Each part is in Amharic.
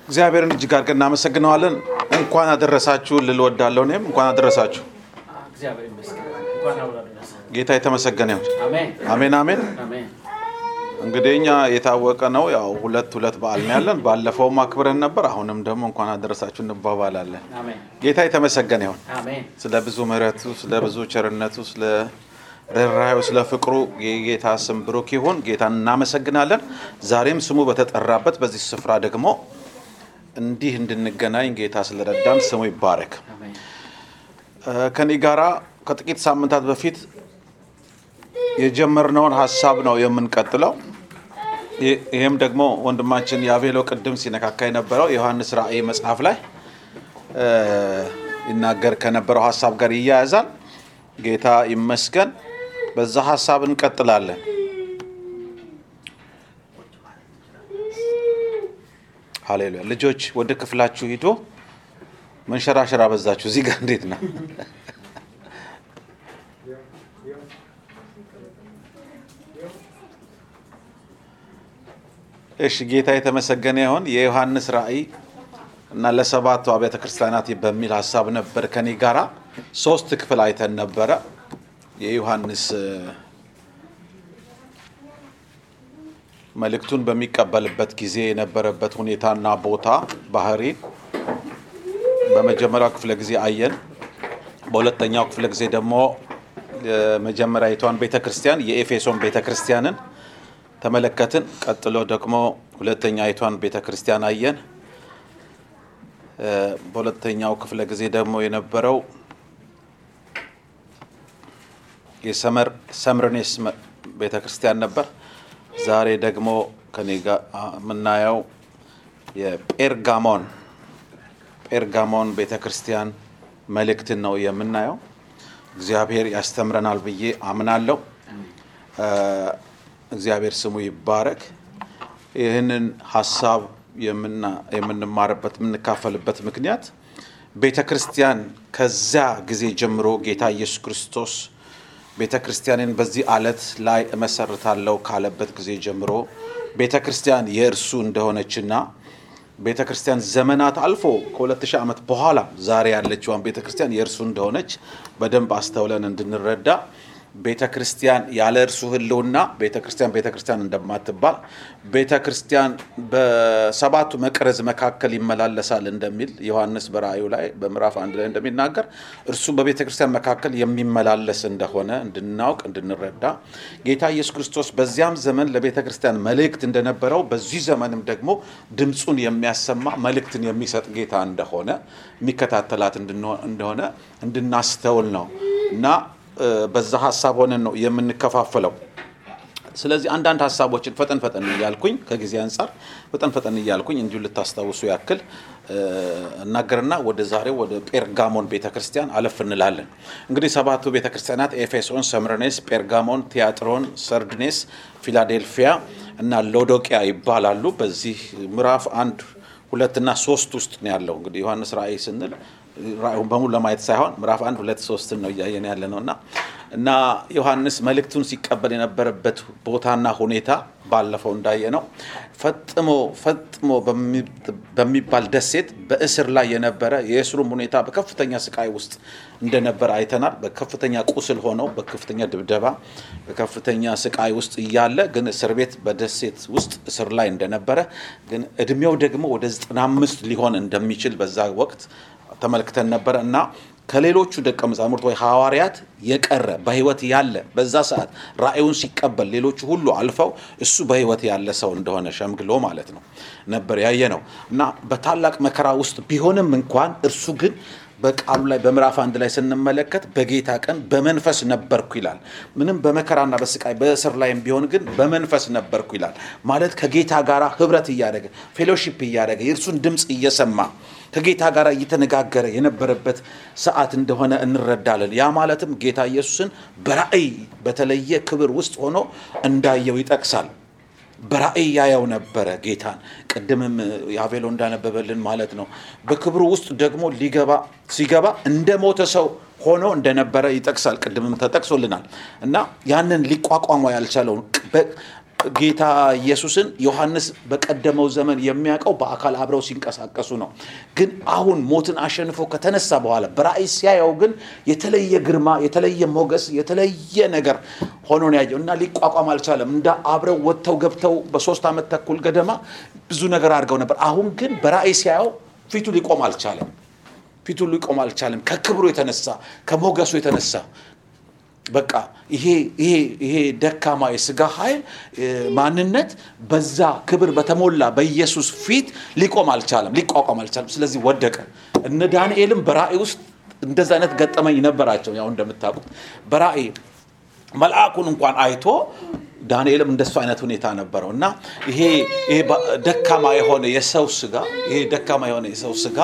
እግዚአብሔርን እጅግ አድርገን እናመሰግነዋለን። እንኳን አደረሳችሁ ልል ወዳለሁ። እኔም እንኳን አደረሳችሁ። እግዚአብሔር ይመስገን። እንኳን አብሮ አደረሰ። ጌታ የተመሰገነ ይሁን። አሜን አሜን አሜን። አሜን። እንግዲህ እኛ የታወቀ ነው ያው ሁለት ሁለት በዓል ነው ያለን። ባለፈውም አክብረን ነበር። አሁንም ደግሞ እንኳን አደረሳችሁ እንባባላለን። አሜን ጌታ የተመሰገነ ይሁን። አሜን። ስለ ብዙ ምሕረቱ፣ ስለ ብዙ ቸርነቱ፣ ስለ ርኅራኄው፣ ስለ ፍቅሩ የጌታ ስም ብሩክ ይሁን። ጌታን እናመሰግናለን። ዛሬም ስሙ በተጠራበት በዚህ ስፍራ ደግሞ እንዲህ እንድንገናኝ ጌታ ስለረዳን ስሙ ይባረክ። አሜን። ከኔ ጋራ ከጥቂት ሳምንታት በፊት የጀመርነውን ሀሳብ ነው የምንቀጥለው። ይህ- ይህም ደግሞ ወንድማችን የአቬሎ ቅድም ሲነካካ የነበረው የዮሐንስ ራእይ መጽሐፍ ላይ እ፣ ይናገር ከነበረው ሀሳብ ጋር ይያያዛል። ጌታ ይመስገን። በዛ ሀሳብ እንቀጥላለን። ሃሌሉያ። ልጆች ወደ ክፍላችሁ ሂዶ መንሸራሸር አበዛችሁ። እዚህ ጋር እንዴት ነው? እሺ ጌታ የተመሰገነ ይሁን። የዮሐንስ ራእይ እና ለሰባቱ አብያተ ክርስቲያናት በሚል ሀሳብ ነበር ከኔ ጋራ ሶስት ክፍል አይተን ነበረ። የዮሐንስ እ፣ መልእክቱን በሚቀበልበት ጊዜ የነበረበት ሁኔታና ቦታ ባህሪ በመጀመሪያው ክፍለ ጊዜ አየን። በሁለተኛው ክፍለ ጊዜ ደግሞ የመጀመሪያዊቷን ቤተ ክርስቲያን የኤፌሶን ቤተ ክርስቲያንን ተመለከትን። ቀጥሎ ደግሞ ሁለተኛይቷን ቤተ ክርስቲያን አየን። እ፣ በሁለተኛው ክፍለ ጊዜ ደግሞ የነበረው የሰመር ሰምርኔስ መ- ቤተ ክርስቲያን ነበር። ዛሬ ደግሞ ከኔ ጋር አ- የምናየው የጴርጋሞን ጴርጋሞን ቤተ ክርስቲያን መልእክትን ነው የምናየው። እግዚአብሔር ያስተምረናል ብዬ አምናለሁ። እ፣ እግዚአብሔር ስሙ ይባረክ። ይህንን ሀሳብ የምና- የምንማርበት የምንካፈልበት ምክንያት ቤተ ክርስቲያን ከዚያ ጊዜ ጀምሮ ጌታ ኢየሱስ ክርስቶስ ቤተ ክርስቲያንን በዚህ አለት ላይ እመሰርታለሁ ካለበት ጊዜ ጀምሮ ቤተ ክርስቲያን የእርሱ እንደሆነችና ቤተ ክርስቲያን ዘመናት አልፎ ከ2000 ዓመት በኋላ ዛሬ ያለችዋን ቤተ ክርስቲያን የእርሱ እንደሆነች በደንብ አስተውለን እንድንረዳ ቤተ ክርስቲያን ያለ እርሱ ሕልውና ቤተ ክርስቲያን ቤተ ክርስቲያን እንደማትባል ቤተ ክርስቲያን በሰባቱ መቅረዝ መካከል ይመላለሳል እንደሚል ዮሐንስ በራእዩ ላይ በምዕራፍ አንድ ላይ እንደሚናገር እርሱ በቤተ ክርስቲያን መካከል የሚመላለስ እንደሆነ እንድናውቅ እንድንረዳ ጌታ ኢየሱስ ክርስቶስ በዚያም ዘመን ለቤተ ክርስቲያን መልእክት እንደነበረው በዚህ ዘመንም ደግሞ ድምፁን የሚያሰማ መልእክትን የሚሰጥ ጌታ እንደሆነ የሚከታተላት እንድንሆ- እንደሆነ እንድናስተውል ነው እና እ፣ በዛ ሀሳብ ሆነን ነው የምንከፋፈለው። ስለዚህ አንዳንድ ሀሳቦችን ፈጠን ፈጠን እያልኩኝ ከጊዜ አንጻር ፈጠን ፈጠን እያልኩኝ እንዲሁ ልታስታውሱ ያክል እ፣ እናገርና ወደ ዛሬው ወደ ጴርጋሞን ቤተ ክርስቲያን አለፍ እንላለን። እንግዲህ ሰባቱ ቤተ ክርስቲያናት ኤፌሶን፣ ሰምርኔስ፣ ጴርጋሞን፣ ቲያጥሮን፣ ሰርድኔስ፣ ፊላዴልፊያ እና ሎዶቅያ ይባላሉ። በዚህ ምዕራፍ አንድ ሁለትና ሶስት ውስጥ ነው ያለው። እንግዲህ ዮሐንስ ራእይ ስንል ራእዩን በሙሉ ለማየት ሳይሆን ምዕራፍ አንድ ሁለት ሶስትን ነው እያየን ያለ ነው እና እና ዮሐንስ መልእክቱን ሲቀበል የነበረበት ቦታና ሁኔታ ባለፈው እንዳየ ነው ፈጥሞ ፈጥሞ በሚ- በሚባል ደሴት በእስር ላይ የነበረ የእስሩም ሁኔታ በከፍተኛ ስቃይ ውስጥ እንደነበረ አይተናል። በከፍተኛ ቁስል ሆነው በከፍተኛ ድብደባ በከፍተኛ ስቃይ ውስጥ እያለ ግን እስር ቤት በደሴት ውስጥ እስር ላይ እንደነበረ ግን እድሜው ደግሞ ወደ 95 ሊሆን እንደሚችል በዛ ወቅት ተመልክተን ነበረ እና ከሌሎቹ ደቀ መዛሙርት ወይ ሐዋርያት የቀረ በሕይወት ያለ በዛ ሰዓት ራእዩን ሲቀበል ሌሎቹ ሁሉ አልፈው እሱ በሕይወት ያለ ሰው እንደሆነ ሸምግሎ ማለት ነው ነበር ያየ ነው እና በታላቅ መከራ ውስጥ ቢሆንም እንኳን እርሱ ግን በቃሉ ላይ በምዕራፍ አንድ ላይ ስንመለከት በጌታ ቀን በመንፈስ ነበርኩ ይላል። ምንም በመከራና በስቃይ በእስር ላይም ቢሆን ግን በመንፈስ ነበርኩ ይላል። ማለት ከጌታ ጋር ህብረት እያደረገ ፌሎሺፕ እያደረገ የእርሱን ድምፅ እየሰማ ከጌታ ጋር እየተነጋገረ የነበረበት ሰዓት እንደሆነ እንረዳለን። ያ ማለትም ጌታ ኢየሱስን በራእይ በተለየ ክብር ውስጥ ሆኖ እንዳየው ይጠቅሳል። በራእይ ያየው ነበረ ጌታን። ቅድምም የአቬሎ እንዳነበበልን ማለት ነው። በክብሩ ውስጥ ደግሞ ሊገባ ሲገባ እንደ ሞተ ሰው ሆኖ እንደነበረ ይጠቅሳል። ቅድምም ተጠቅሶልናል እና ያንን ሊቋቋመው ያልቻለውን በ- ጌታ ኢየሱስን ዮሐንስ በቀደመው ዘመን የሚያውቀው በአካል አብረው ሲንቀሳቀሱ ነው። ግን አሁን ሞትን አሸንፎ ከተነሳ በኋላ በራእይ ሲያየው ግን የተለየ ግርማ፣ የተለየ ሞገስ፣ የተለየ ነገር ሆኖ ነው ያየው እና ሊቋቋም አልቻለም። እንደ አብረው ወጥተው ገብተው በሶስት ዓመት ተኩል ገደማ ብዙ ነገር አድርገው ነበር። አሁን ግን በራእይ ሲያየው ፊቱ ሊቆም አልቻለም። ፊቱ ሊቆም አልቻለም። ከክብሩ የተነሳ ከሞገሱ የተነሳ በቃ ይሄ ይሄ ይሄ ደካማ የስጋ ኃይል ማንነት በዛ ክብር በተሞላ በኢየሱስ ፊት ሊቆም አልቻለም፣ ሊቋቋም አልቻለም። ስለዚህ ወደቀ። እነ ዳንኤልም በራእይ ውስጥ እንደዛ አይነት ገጠመኝ ነበራቸው። ያው እንደምታውቁት በራእይ መልአኩን እንኳን አይቶ ዳንኤልም እንደሱ አይነት ሁኔታ ነበረው እና ይሄ ይሄ ደካማ የሆነ የሰው ስጋ ይሄ ደካማ የሆነ የሰው ስጋ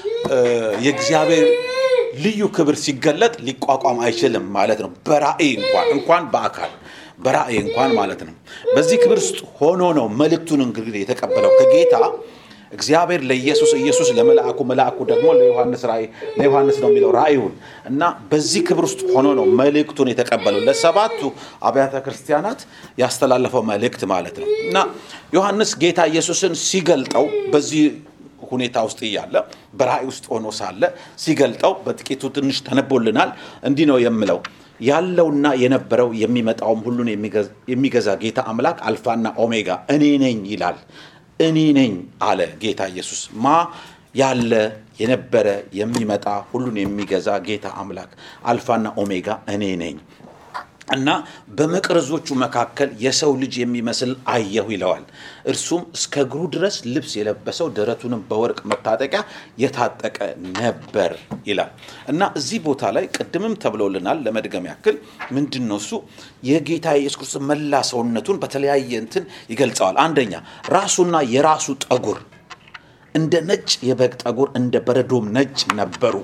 የእግዚአብሔር ልዩ ክብር ሲገለጥ ሊቋቋም አይችልም ማለት ነው። በራእይ እንኳን እንኳን በአካል በራእይ እንኳን ማለት ነው። በዚህ ክብር ውስጥ ሆኖ ነው መልእክቱን እንግዲህ የተቀበለው ከጌታ እግዚአብሔር ለኢየሱስ ኢየሱስ ለመልአኩ መልአኩ ደግሞ ለዮሐንስ ራእይ ለዮሐንስ ነው የሚለው ራእዩን እና በዚህ ክብር ውስጥ ሆኖ ነው መልእክቱን የተቀበለው ለሰባቱ አብያተ ክርስቲያናት ያስተላለፈው መልእክት ማለት ነው እና ዮሐንስ ጌታ ኢየሱስን ሲገልጠው በዚህ ሁኔታ ውስጥ እያለ በራእይ ውስጥ ሆኖ ሳለ ሲገልጠው በጥቂቱ ትንሽ ተነቦልናል። እንዲህ ነው የምለው ያለውና የነበረው የሚመጣውም ሁሉን የሚገዛ ጌታ አምላክ አልፋና ኦሜጋ እኔ ነኝ ይላል። እኔ ነኝ አለ ጌታ ኢየሱስ። ማ ያለ የነበረ የሚመጣ ሁሉን የሚገዛ ጌታ አምላክ አልፋና ኦሜጋ እኔ ነኝ እና በመቅረዞቹ መካከል የሰው ልጅ የሚመስል አየሁ ይለዋል። እርሱም እስከ እግሩ ድረስ ልብስ የለበሰው ደረቱንም በወርቅ መታጠቂያ የታጠቀ ነበር ይላል እና እዚህ ቦታ ላይ ቅድምም ተብሎልናል። ለመድገም ያክል ምንድን ነው እሱ የጌታ የኢየሱስ ክርስቶስ መላ ሰውነቱን በተለያየ እንትን ይገልጸዋል። አንደኛ ራሱና የራሱ ጠጉር እንደ ነጭ የበግ ጠጉር እንደ በረዶም ነጭ ነበሩ።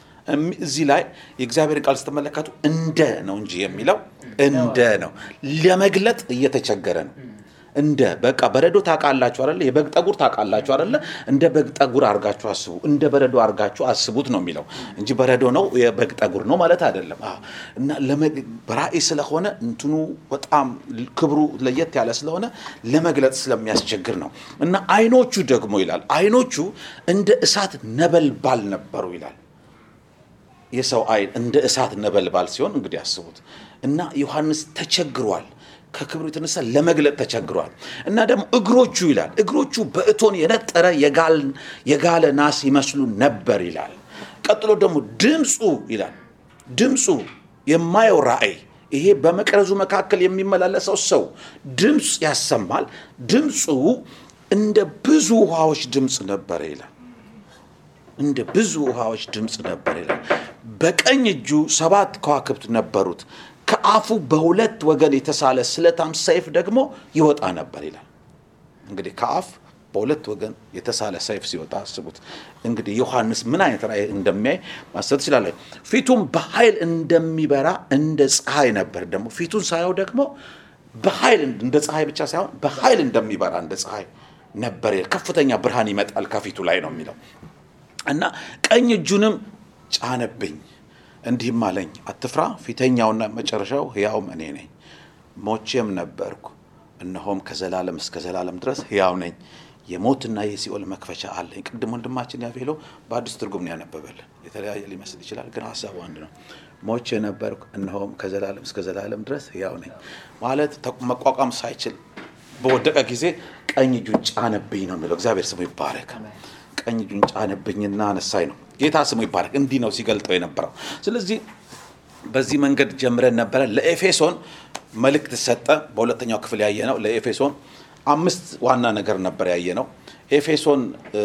እዚህ ላይ የእግዚአብሔር ቃል ስትመለከቱ እንደ ነው እንጂ የሚለው እንደ ነው ለመግለጥ እየተቸገረ ነው። እንደ በቃ በረዶ ታውቃላችሁ አይደለ? የበግ ጠጉር ታውቃላችሁ አይደለ? እንደ በግ ጠጉር አድርጋችሁ አስቡ፣ እንደ በረዶ አድርጋችሁ አስቡት ነው የሚለው እንጂ በረዶ ነው የበግ ጠጉር ነው ማለት አይደለም። አዎ። እና በራእይ ስለሆነ እንትኑ በጣም ክብሩ ለየት ያለ ስለሆነ ለመግለጥ ስለሚያስቸግር ነው። እና አይኖቹ ደግሞ ይላል አይኖቹ እንደ እሳት ነበልባል ነበሩ ይላል። የሰው አይን እንደ እሳት ነበልባል ሲሆን እንግዲህ አስቡት። እና ዮሐንስ ተቸግሯል። ከክብሩ የተነሳ ለመግለጥ ተቸግሯል። እና ደግሞ እግሮቹ ይላል እግሮቹ በእቶን የነጠረ የጋለ ናስ ይመስሉ ነበር ይላል። ቀጥሎ ደግሞ ድምፁ ይላል ድምፁ የማየው ራእይ ይሄ በመቅረዙ መካከል የሚመላለሰው ሰው ድምፅ ያሰማል። ድምፁ እንደ ብዙ ውሃዎች ድምፅ ነበረ ይላል እንደ ብዙ ውሃዎች ድምፅ ነበር ይላል። በቀኝ እጁ ሰባት ከዋክብት ነበሩት። ከአፉ በሁለት ወገን የተሳለ ስለታም ሰይፍ ደግሞ ይወጣ ነበር ይላል። እንግዲህ ከአፍ በሁለት ወገን የተሳለ ሰይፍ ሲወጣ አስቡት። እንግዲህ ዮሐንስ ምን አይነት ራእይ እንደሚያይ ማሰብ ትችላለ። ፊቱም በኃይል እንደሚበራ እንደ ፀሐይ ነበር። ደግሞ ፊቱን ሳየው ደግሞ በኃይል እንደ ፀሐይ ብቻ ሳይሆን በኃይል እንደሚበራ እንደ ፀሐይ ነበር። ከፍተኛ ብርሃን ይመጣል ከፊቱ ላይ ነው የሚለው እና ቀኝ እጁንም ጫነብኝ እንዲህም አለኝ፣ አትፍራ፣ ፊተኛውና መጨረሻው ሕያውም እኔ ነኝ። ሞቼም ነበርኩ፣ እነሆም ከዘላለም እስከ ዘላለም ድረስ ሕያው ነኝ። የሞትና የሲኦል መክፈቻ አለኝ። ቅድም ወንድማችን ያፌሎ በአዲስ ትርጉም ነው ያነበበልን። የተለያየ ሊመስል ይችላል፣ ግን ሀሳቡ አንድ ነው። ሞቼ ነበርኩ፣ እነሆም ከዘላለም እስከ ዘላለም ድረስ ሕያው ነኝ ማለት መቋቋም ሳይችል በወደቀ ጊዜ ቀኝ እጁን ጫነብኝ ነው የሚለው። እግዚአብሔር ስሙ ይባረክ። ቀኝ እጁን ጫነብኝና አነሳኝ ነው። ጌታ ስሙ ይባረክ። እንዲህ ነው ሲገልጠው የነበረው። ስለዚህ በዚህ መንገድ ጀምረን ነበረ። ለኤፌሶን መልእክት ሰጠ። በሁለተኛው ክፍል ያየ ነው። ለኤፌሶን አምስት ዋና ነገር ነበር ያየ ነው። ኤፌሶን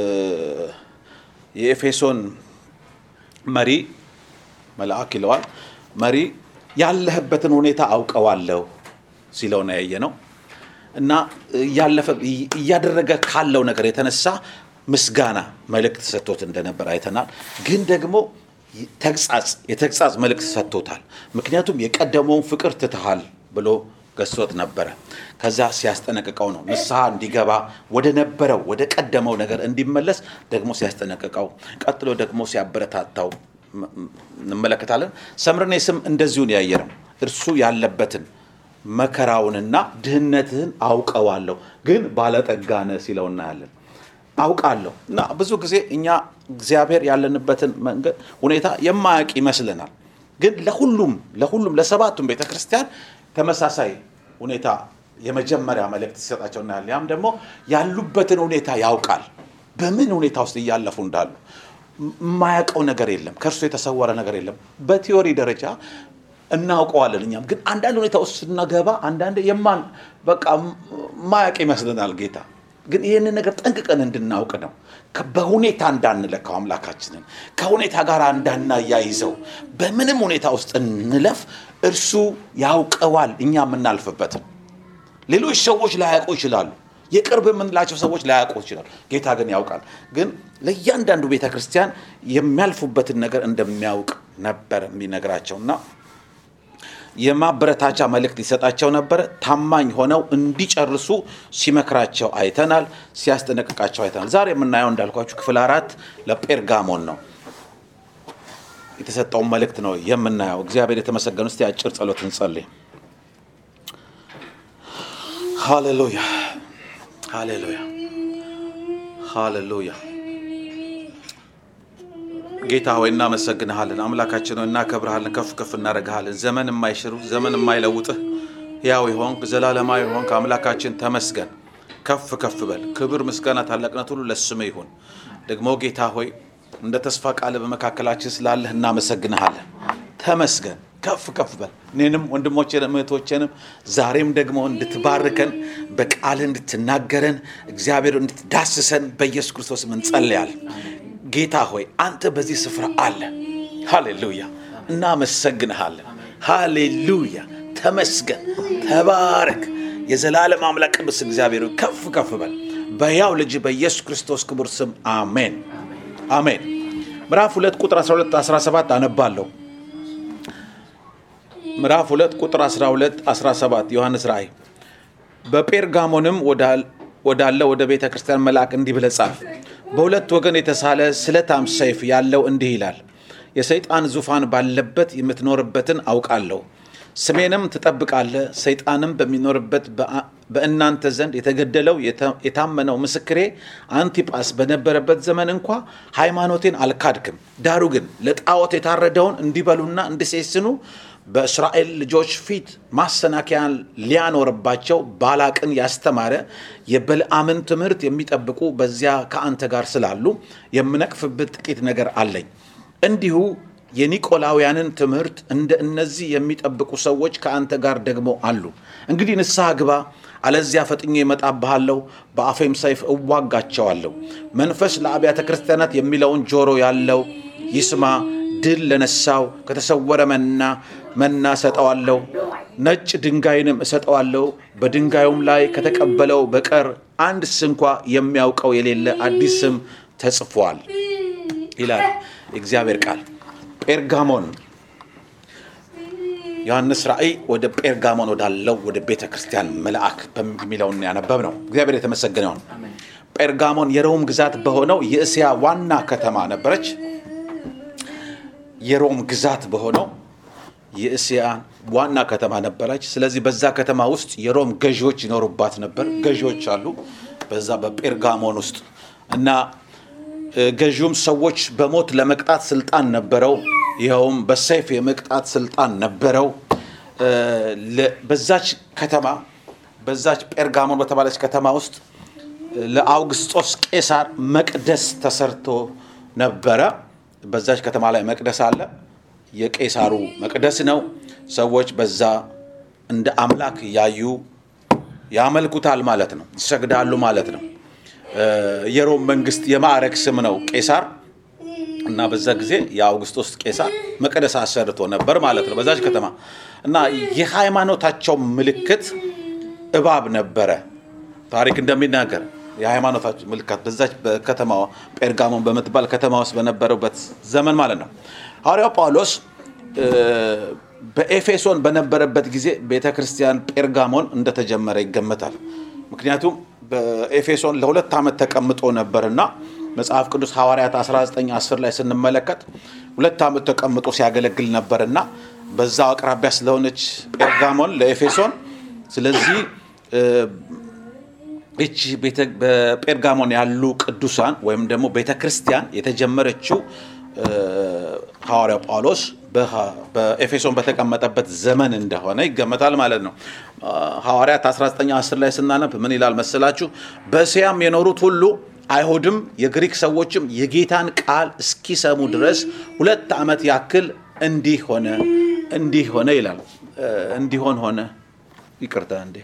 የኤፌሶን መሪ መልአክ ይለዋል። መሪ ያለህበትን ሁኔታ አውቀዋለሁ ሲለው ነው ያየ ነው እና እያለፈ እያደረገ ካለው ነገር የተነሳ ምስጋና መልእክት ሰጥቶት እንደነበር አይተናል። ግን ደግሞ ተግጻጽ የተግጻጽ መልእክት ሰጥቶታል። ምክንያቱም የቀደመውን ፍቅር ትተሃል ብሎ ገሶት ነበረ። ከዛ ሲያስጠነቅቀው ነው ንስሐ እንዲገባ ወደ ነበረው ወደ ቀደመው ነገር እንዲመለስ ደግሞ ሲያስጠነቅቀው፣ ቀጥሎ ደግሞ ሲያበረታታው እንመለከታለን። ሰምርኔስም እንደዚሁን ያየ ነው። እርሱ ያለበትን መከራውንና ድህነትህን አውቀዋለሁ፣ ግን ባለጠጋ ነህ ሲለው እናያለን። አውቃለሁ እና ብዙ ጊዜ እኛ እግዚአብሔር ያለንበትን መንገድ ሁኔታ የማያውቅ ይመስለናል። ግን ለሁሉም ለሁሉም ለሰባቱም ቤተ ክርስቲያን ተመሳሳይ ሁኔታ የመጀመሪያ መልእክት ሲሰጣቸው እናያለን። ያም ደግሞ ያሉበትን ሁኔታ ያውቃል። በምን ሁኔታ ውስጥ እያለፉ እንዳሉ የማያውቀው ነገር የለም። ከእርሱ የተሰወረ ነገር የለም። በቲዮሪ ደረጃ እናውቀዋለን። እኛም ግን አንዳንድ ሁኔታ ውስጥ ስናገባ አንዳንድ የማን በቃ ማያውቅ ይመስለናል ጌታ ግን ይህንን ነገር ጠንቅቀን እንድናውቅ ነው። ከ- በሁኔታ እንዳንለካው አምላካችንን ከሁኔታ ጋር እንዳናያይዘው በምንም ሁኔታ ውስጥ እንለፍ፣ እርሱ ያውቀዋል እኛ የምናልፍበትን። ሌሎች ሰዎች ላያውቁ ይችላሉ። የቅርብ የምንላቸው ሰዎች ላያውቁ ይችላሉ። ጌታ ግን ያውቃል። ግን ለእያንዳንዱ ቤተ ክርስቲያን የሚያልፉበትን ነገር እንደሚያውቅ ነበር የሚነግራቸው እና የማበረታቻ መልእክት ሊሰጣቸው ነበረ። ታማኝ ሆነው እንዲጨርሱ ሲመክራቸው አይተናል፣ ሲያስጠነቅቃቸው አይተናል። ዛሬ የምናየው እንዳልኳችሁ ክፍል አራት ለጴርጋሞን ነው የተሰጠውን መልእክት ነው የምናየው። እግዚአብሔር የተመሰገኑ። እስቲ አጭር ጸሎት እንጸልይ። ሃሌሉያ ሃሌሉያ ሃሌሉያ። ጌታ ሆይ እናመሰግንሃለን። አምላካችን ሆይ እናከብርሃለን፣ ከፍ ከፍ እናደርግሃለን። ዘመን የማይሽሩ ዘመን የማይለውጥህ ሕያው የሆንክ ዘላለማዊ የሆንክ አምላካችን ተመስገን። ከፍ ከፍ በል። ክብር፣ ምስጋና፣ ታላቅነት ሁሉ ለስምህ ይሁን። ደግሞ ጌታ ሆይ እንደ ተስፋ ቃል በመካከላችን ስላለህ እናመሰግንሃለን። ተመስገን። ከፍ ከፍ በል። እኔንም ወንድሞቼንም እህቶቼንም ዛሬም ደግሞ እንድትባርከን በቃልህ እንድትናገረን እግዚአብሔር እንድትዳስሰን በኢየሱስ ክርስቶስ እንጸልያለን። ጌታ ሆይ አንተ በዚህ ስፍራ አለ። ሃሌሉያ እናመሰግንሃለን። ሃሌሉያ ተመስገን፣ ተባረክ። የዘላለም አምላክ ቅዱስ እግዚአብሔር ሆይ ከፍ ከፍ በል በያው ልጅ በኢየሱስ ክርስቶስ ክቡር ስም አሜን አሜን። ምዕራፍ 2 ቁጥር 12 17 አነባለሁ። ምዕራፍ 2 ቁጥር 12 17 ዮሐንስ ራእይ በጴርጋሞንም ወዳል- ወዳለ ወደ ቤተ ክርስቲያን መልአክ እንዲህ ብለህ ጻፍ። በሁለት ወገን የተሳለ ስለታም ሰይፍ ያለው እንዲህ ይላል፣ የሰይጣን ዙፋን ባለበት የምትኖርበትን አውቃለሁ። ስሜንም ትጠብቃለህ። ሰይጣንም በሚኖርበት በአ- በእናንተ ዘንድ የተገደለው የተ- የታመነው ምስክሬ አንቲጳስ በነበረበት ዘመን እንኳ ሃይማኖቴን አልካድክም። ዳሩ ግን ለጣዖት የታረደውን እንዲበሉና እንዲሴስኑ በእስራኤል ልጆች ፊት ማሰናከያን ሊያኖርባቸው ባላቅን ያስተማረ የበልዓምን ትምህርት የሚጠብቁ በዚያ ከአንተ ጋር ስላሉ የምነቅፍበት ጥቂት ነገር አለኝ። እንዲሁ የኒቆላውያንን ትምህርት እንደ እነዚህ የሚጠብቁ ሰዎች ከአንተ ጋር ደግሞ አሉ። እንግዲህ ንስሐ ግባ፣ አለዚያ ፈጥኜ እመጣብሃለሁ፣ በአፌም ሰይፍ እዋጋቸዋለሁ። መንፈስ ለአብያተ ክርስቲያናት የሚለውን ጆሮ ያለው ይስማ። ድል ለነሳው ከተሰወረ መና መና እሰጠዋለሁ፣ ነጭ ድንጋይንም እሰጠዋለሁ። በድንጋዩም ላይ ከተቀበለው በቀር አንድ ስንኳ የሚያውቀው የሌለ አዲስ ስም ተጽፏል ይላል የእግዚአብሔር ቃል። ጴርጋሞን ዮሐንስ ራእይ ወደ ጴርጋሞን ወዳለው ወደ ቤተ ክርስቲያን መልአክ በሚለውን ያነበብ ነው። እግዚአብሔር የተመሰገነ ይሁን። ጴርጋሞን የሮም ግዛት በሆነው የእስያ ዋና ከተማ ነበረች። የሮም ግዛት በሆነው የእስያ ዋና ከተማ ነበረች። ስለዚህ በዛ ከተማ ውስጥ የሮም ገዢዎች ይኖሩባት ነበር። ገዢዎች አሉ በዛ በጴርጋሞን ውስጥ እና እ፣ ገዢውም ሰዎች በሞት ለመቅጣት ስልጣን ነበረው። ይኸውም በሰይፍ የመቅጣት ስልጣን ነበረው። እ፣ ለ- በዛች ከተማ በዛች ጴርጋሞን በተባለች ከተማ ውስጥ ለአውግስጦስ ቄሳር መቅደስ ተሰርቶ ነበረ። በዛች ከተማ ላይ መቅደስ አለ። የቄሳሩ መቅደስ ነው። ሰዎች በዛ እንደ አምላክ እያዩ ያመልኩታል ማለት ነው፣ ይሰግዳሉ ማለት ነው። እ፣ የሮም መንግስት የማዕረግ ስም ነው ቄሳር እና በዛ ጊዜ የአውግስጦስ ቄሳር መቅደስ አሰርቶ ነበር ማለት ነው በዛች ከተማ እና የሃይማኖታቸው ምልክት እባብ ነበረ። ታሪክ እንደሚናገር የሃይማኖታቸው ምልክት በዛች በከተማ ጴርጋሞን በምትባል ከተማ ውስጥ በነበረበት ዘመን ማለት ነው። ሐዋርያው ጳውሎስ እ፣ በኤፌሶን በነበረበት ጊዜ ቤተ ክርስቲያን ጴርጋሞን እንደተጀመረ ይገመታል። ምክንያቱም በኤፌሶን ለሁለት ዓመት ተቀምጦ ነበርና መጽሐፍ ቅዱስ ሐዋርያት 1910 ላይ ስንመለከት ሁለት ዓመት ተቀምጦ ሲያገለግል ነበርና በዛው አቅራቢያ ስለሆነች ጴርጋሞን ለኤፌሶን ስለዚህ እ፣ ይቺ ቤተ- በጴርጋሞን ያሉ ቅዱሳን ወይም ደግሞ ቤተ ክርስቲያን የተጀመረችው እ፣ ሐዋርያው ጳውሎስ በሐ- በኤፌሶን በተቀመጠበት ዘመን እንደሆነ ይገመታል ማለት ነው። አ፣ ሐዋርያት 1910 ላይ ስናነብ ምን ይላል መሰላችሁ? በእስያም የኖሩት ሁሉ አይሁድም የግሪክ ሰዎችም የጌታን ቃል እስኪሰሙ ድረስ ሁለት ዓመት ያክል እንዲህ ሆነ እንዲህ ሆነ ይላል። እ፣ እንዲሆን ሆነ ይቅርታ እንዴ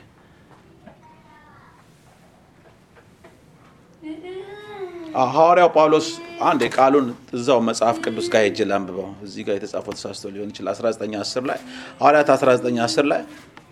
ሐዋርያው ጳውሎስ አንድ የቃሉን እዛው መጽሐፍ ቅዱስ ጋር ሄጄ ላንብበው። እዚህ ጋር የተጻፈው ተሳስቶ ሊሆን ይችላል። 1910 ላይ ሐዋርያት 1910 ላይ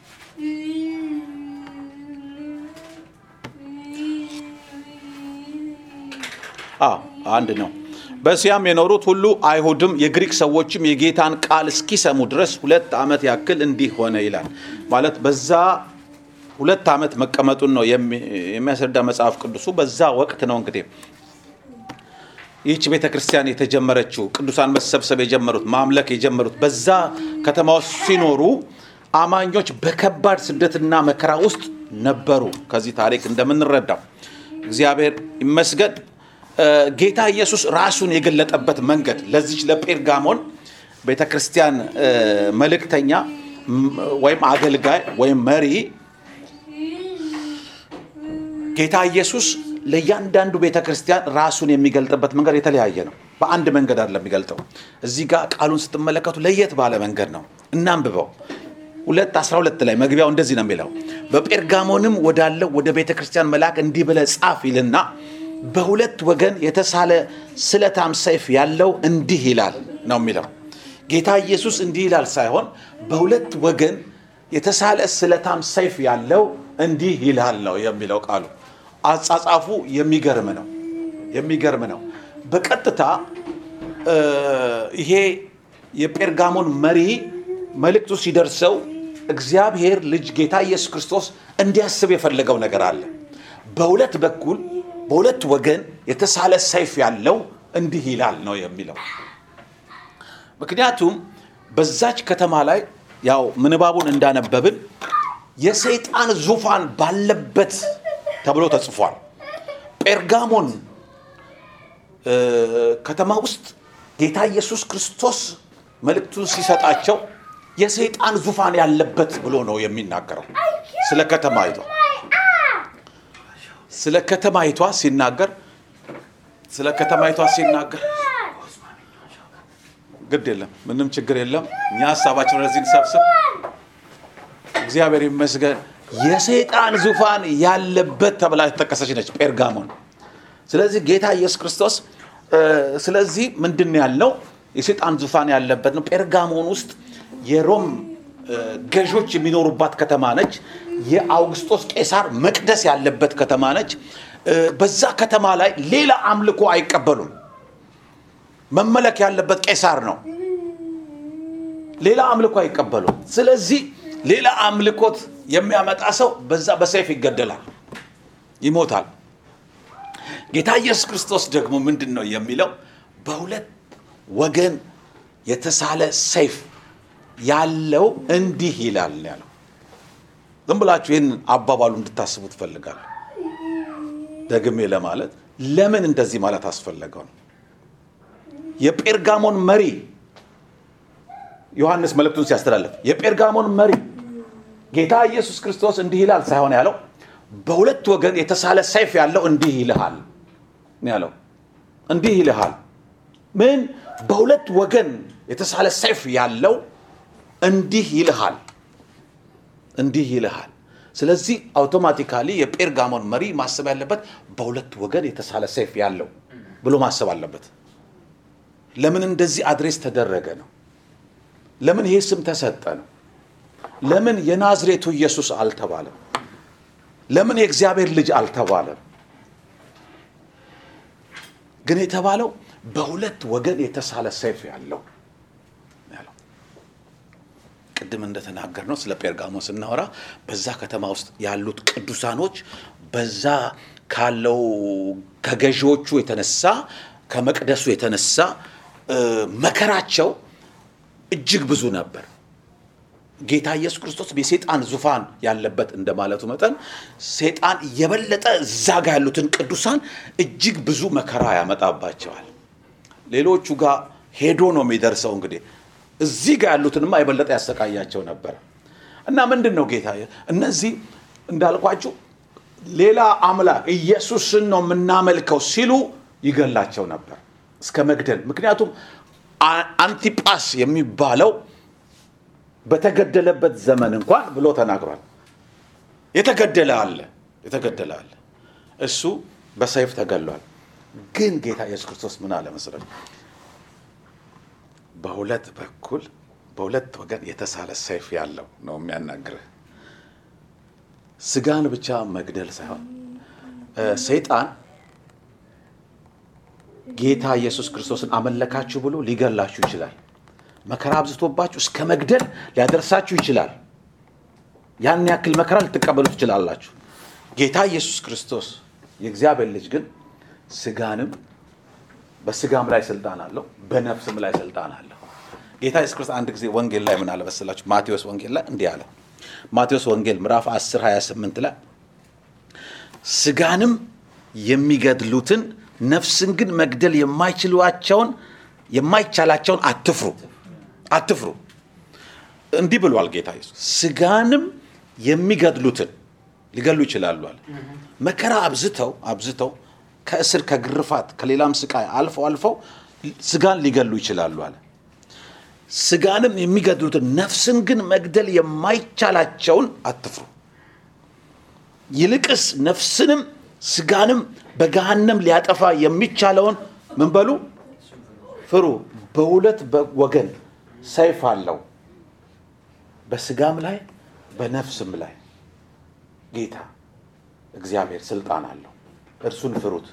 አዎ አንድ ነው። በእስያም የኖሩት ሁሉ አይሁድም የግሪክ ሰዎችም የጌታን ቃል እስኪሰሙ ድረስ ሁለት ዓመት ያክል እንዲህ ሆነ ይላል። ማለት በዛ ሁለት ዓመት መቀመጡን ነው የሚ- የሚያስረዳ መጽሐፍ ቅዱሱ። በዛ ወቅት ነው እንግዲህ ይህች ቤተ ክርስቲያን የተጀመረችው ቅዱሳን መሰብሰብ የጀመሩት ማምለክ የጀመሩት በዛ ከተማ ውስጥ ሲኖሩ አማኞች በከባድ ስደትና መከራ ውስጥ ነበሩ። ከዚህ ታሪክ እንደምንረዳው እግዚአብሔር ይመስገን እ፣ ጌታ ኢየሱስ ራሱን የገለጠበት መንገድ ለዚች ለጴርጋሞን ቤተ ክርስቲያን እ፣ መልእክተኛ ም፣ ወይም አገልጋይ ወይም መሪ ጌታ ኢየሱስ ለእያንዳንዱ ቤተ ክርስቲያን ራሱን የሚገልጥበት መንገድ የተለያየ ነው። በአንድ መንገድ አይደለም የሚገልጠው። እዚህ ጋር ቃሉን ስትመለከቱ ለየት ባለ መንገድ ነው። እናንብበው። ሁለት አስራ ሁለት ላይ መግቢያው እንደዚህ ነው የሚለው በጴርጋሞንም ወዳለው ወደ ቤተ ክርስቲያን መልአክ እንዲህ ብለህ ጻፍ ይልና በሁለት ወገን የተሳለ ስለታም ሰይፍ ያለው እንዲህ ይላል ነው የሚለው። ጌታ ኢየሱስ እንዲህ ይላል ሳይሆን በሁለት ወገን የተሳለ ስለታም ሰይፍ ያለው እንዲህ ይላል ነው የሚለው ቃሉ። አጻጻፉ የሚገርም ነው፣ የሚገርም ነው። በቀጥታ እ፣ ይሄ የጴርጋሞን መሪ መልእክቱ ሲደርሰው እግዚአብሔር ልጅ ጌታ ኢየሱስ ክርስቶስ እንዲያስብ የፈለገው ነገር አለ። በሁለት በኩል በሁለት ወገን የተሳለ ሰይፍ ያለው እንዲህ ይላል ነው የሚለው። ምክንያቱም በዛች ከተማ ላይ ያው ምንባቡን እንዳነበብን የሰይጣን ዙፋን ባለበት ተብሎ ተጽፏል። ጴርጋሞን እ፣ ከተማ ውስጥ ጌታ ኢየሱስ ክርስቶስ መልእክቱን ሲሰጣቸው የሰይጣን ዙፋን ያለበት ብሎ ነው የሚናገረው ስለ ከተማይቷ ስለ ከተማይቷ ሲናገር ስለ ከተማይቷ ሲናገር ግድ የለም ምንም ችግር የለም። እኛ ሀሳባችን ወደዚህ እንሰብስብ። እግዚአብሔር ይመስገን። የሰይጣን ዙፋን ያለበት ተብላ የተጠቀሰች ነች ጴርጋሞን። ስለዚህ ጌታ ኢየሱስ ክርስቶስ እ፣ ስለዚህ ምንድን ነው ያልነው? የሰይጣን ዙፋን ያለበት ነው። ጴርጋሞን ውስጥ የሮም እ፣ ገዦች የሚኖሩባት ከተማ ነች። የአውግስጦስ ቄሳር መቅደስ ያለበት ከተማ ነች። እ፣ በዛ ከተማ ላይ ሌላ አምልኮ አይቀበሉም። መመለክ ያለበት ቄሳር ነው። ሌላ አምልኮ አይቀበሉም። ስለዚህ ሌላ አምልኮት የሚያመጣ ሰው በዛ በሰይፍ ይገደላል፣ ይሞታል። ጌታ ኢየሱስ ክርስቶስ ደግሞ ምንድን ነው የሚለው? በሁለት ወገን የተሳለ ሰይፍ ያለው እንዲህ ይላል ነው ያለው። ዝም ብላችሁ ይህን አባባሉ እንድታስቡ ትፈልጋለሁ። ደግሜ ለማለት ለምን እንደዚህ ማለት አስፈለገው ነው። የጴርጋሞን መሪ ዮሐንስ መልእክቱን ሲያስተላልፍ የጴርጋሞን መሪ ጌታ ኢየሱስ ክርስቶስ እንዲህ ይላል ሳይሆን ያለው በሁለት ወገን የተሳለ ሰይፍ ያለው እንዲህ ይልሃል ነው ያለው። እንዲህ ይልሃል ምን? በሁለት ወገን የተሳለ ሰይፍ ያለው እንዲህ ይልሃል፣ እንዲህ ይልሃል። ስለዚህ አውቶማቲካሊ የጴርጋሞን መሪ ማሰብ ያለበት በሁለት ወገን የተሳለ ሰይፍ ያለው ብሎ ማሰብ አለበት። ለምን እንደዚህ አድሬስ ተደረገ ነው? ለምን ይሄ ስም ተሰጠ ነው? ለምን የናዝሬቱ ኢየሱስ አልተባለም? ለምን የእግዚአብሔር ልጅ አልተባለም? ግን የተባለው በሁለት ወገን የተሳለ ሰይፍ ያለው ያለው። ቅድም እንደተናገር ነው ስለ ጴርጋሞን ስናወራ በዛ ከተማ ውስጥ ያሉት ቅዱሳኖች በዛ ካለው ከገዢዎቹ የተነሳ ከመቅደሱ የተነሳ እ፣ መከራቸው እጅግ ብዙ ነበር። ጌታ ኢየሱስ ክርስቶስ የሴጣን ዙፋን ያለበት እንደማለቱ መጠን ሴጣን የበለጠ እዛ ጋ ያሉትን ቅዱሳን እጅግ ብዙ መከራ ያመጣባቸዋል። ሌሎቹ ጋር ሄዶ ነው የሚደርሰው። እንግዲህ እዚህ ጋር ያሉትንማ የበለጠ ያሰቃያቸው ነበር እና ምንድን ነው ጌታ እነዚህ እንዳልኳችሁ ሌላ አምላክ ኢየሱስን ነው የምናመልከው ሲሉ ይገላቸው ነበር እስከ መግደል። ምክንያቱም አ- አንቲጳስ የሚባለው በተገደለበት ዘመን እንኳን ብሎ ተናግሯል። የተገደለ አለ የተገደለ አለ። እሱ በሰይፍ ተገሏል። ግን ጌታ ኢየሱስ ክርስቶስ ምን አለ መሰለህ? በሁለት በኩል በሁለት ወገን የተሳለ ሰይፍ ያለው ነው የሚያናግርህ። ስጋን ብቻ መግደል ሳይሆን እ፣ ሰይጣን ጌታ ኢየሱስ ክርስቶስን አመለካችሁ ብሎ ሊገላችሁ ይችላል። መከራ አብዝቶባችሁ እስከ መግደል ሊያደርሳችሁ ይችላል። ያን ያክል መከራ ልትቀበሉ ትችላላችሁ። ጌታ ኢየሱስ ክርስቶስ የእግዚአብሔር ልጅ ግን ስጋንም በስጋም ላይ ስልጣን አለው፣ በነፍስም ላይ ስልጣን አለው። ጌታ ኢየሱስ ክርስቶስ አንድ ጊዜ ወንጌል ላይ ምን አለ መሰላችሁ? ማቴዎስ ወንጌል ላይ እንዲህ አለ። ማቴዎስ ወንጌል ምዕራፍ 10 28 ላይ ስጋንም የሚገድሉትን ነፍስን ግን መግደል የማይችሏቸውን የማይቻላቸውን አትፍሩ አትፍሩ። እንዲህ ብሏል ጌታ ኢየሱስ ስጋንም የሚገድሉትን ሊገሉ ይችላሉ አለ። መከራ አብዝተው አብዝተው ከእስር ከግርፋት ከሌላም ስቃይ አልፈው አልፈው ስጋን ሊገሉ ይችላሉ አለ። ስጋንም የሚገድሉትን ነፍስን ግን መግደል የማይቻላቸውን አትፍሩ። ይልቅስ ነፍስንም ስጋንም በገሃነም ሊያጠፋ የሚቻለውን ምን በሉ ፍሩ። በሁለት ወገን ሰይፍ አለው፣ በስጋም ላይ በነፍስም ላይ ጌታ እግዚአብሔር ስልጣን አለው። እርሱን ፍሩት።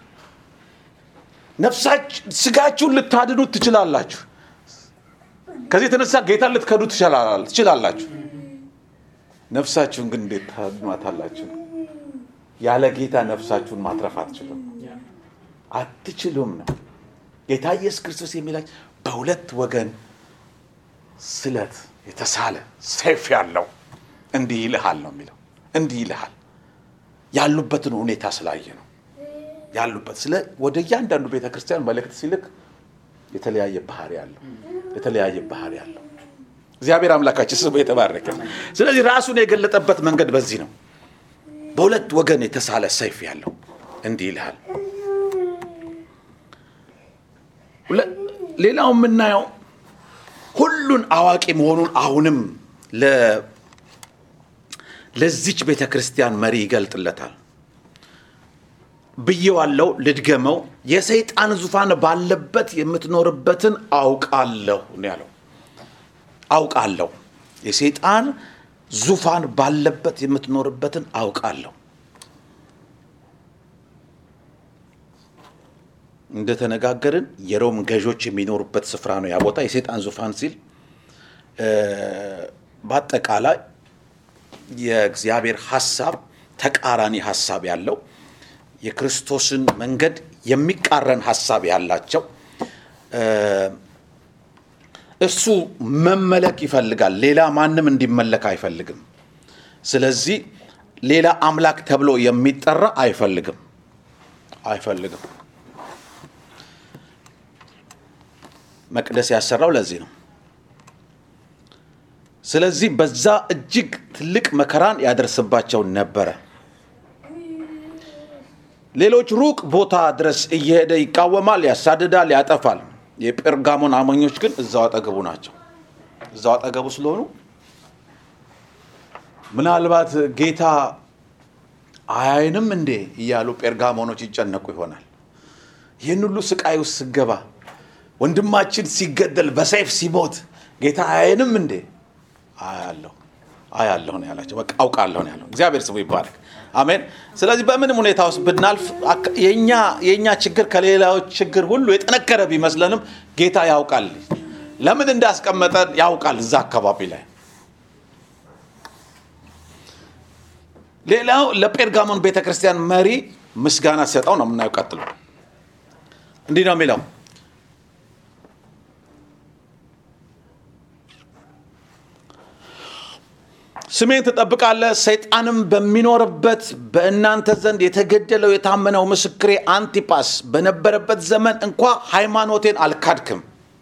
ነፍሳች ስጋችሁን ልታድኑት ትችላላችሁ። ከዚህ የተነሳ ጌታ ልትከዱ ትችላላ- ትችላላችሁ። ነፍሳችሁን ግን እንዴት ታድኗታላችሁ? ያለ ጌታ ነፍሳችሁን ማትረፍ አትችሉም፣ አትችሉም ነው ጌታ ኢየሱስ ክርስቶስ የሚላችሁ። በሁለት ወገን ስለት የተሳለ ሰይፍ ያለው እንዲህ ይልሃል ነው የሚለው። እንዲህ ይልሃል ያሉበትን ሁኔታ ስላየ ነው ያሉበት ስለ ወደ እያንዳንዱ ቤተ ክርስቲያን መልእክት ሲልክ የተለያየ ባህሪ አለው የተለያየ ባህሪ አለው። እግዚአብሔር አምላካችን ስሙ የተባረከ ነው። ስለዚህ ራሱን የገለጠበት መንገድ በዚህ ነው። በሁለት ወገን የተሳለ ሰይፍ ያለው እንዲህ ይልሃል። ሁለ- ሌላው የምናየው ሁሉን አዋቂ መሆኑን አሁንም ለ- ለዚች ቤተ ክርስቲያን መሪ ይገልጥለታል። ብዬዋለሁ፣ ልድገመው። የሰይጣን ዙፋን ባለበት የምትኖርበትን አውቃለሁ ነው ያለው። አውቃለሁ የሰይጣን ዙፋን ባለበት የምትኖርበትን አውቃለሁ። እንደተነጋገርን የሮም ገዦች የሚኖሩበት ስፍራ ነው ያ ቦታ። የሰይጣን ዙፋን ሲል እ፣ በአጠቃላይ የእግዚአብሔር ሀሳብ ተቃራኒ ሀሳብ ያለው የክርስቶስን መንገድ የሚቃረን ሀሳብ ያላቸው እ፣ እርሱ መመለክ ይፈልጋል። ሌላ ማንም እንዲመለክ አይፈልግም። ስለዚህ ሌላ አምላክ ተብሎ የሚጠራ አይፈልግም አይፈልግም። መቅደስ ያሰራው ለዚህ ነው። ስለዚህ በዛ እጅግ ትልቅ መከራን ያደርስባቸው ነበረ። ሌሎች ሩቅ ቦታ ድረስ እየሄደ ይቃወማል፣ ያሳድዳል፣ ያጠፋል። የጴርጋሞን አማኞች ግን እዛው አጠገቡ ናቸው። እዛው አጠገቡ ስለሆኑ ምናልባት ጌታ አያይንም እንዴ እያሉ ጴርጋሞኖች ይጨነቁ ይሆናል። ይህን ሁሉ ስቃይ ውስጥ ስገባ ወንድማችን ሲገደል በሰይፍ ሲሞት ጌታ አያይንም እንዴ? አያለሁ አያለሁ ነው ያላቸው። በቃ አውቃለሁ ነው ያለው። እግዚአብሔር ስሙ ይባረክ። አሜን። ስለዚህ በምንም ሁኔታ ውስጥ ብናልፍ አክ- የእኛ የእኛ ችግር ከሌላዎች ችግር ሁሉ የጠነከረ ቢመስለንም ጌታ ያውቃል። ለምን እንዳስቀመጠን ያውቃል እዛ አካባቢ ላይ። ሌላው ለጴርጋሞን ቤተ ክርስቲያን መሪ ምስጋና ሰጠው ነው የምናየው። ቀጥሎ እንዲህ ነው የሚለው ስሜን ትጠብቃለህ። ሰይጣንም በሚኖርበት በእናንተ ዘንድ የተገደለው የታመነው ምስክሬ አንቲጳስ በነበረበት ዘመን እንኳ ሃይማኖቴን አልካድክም።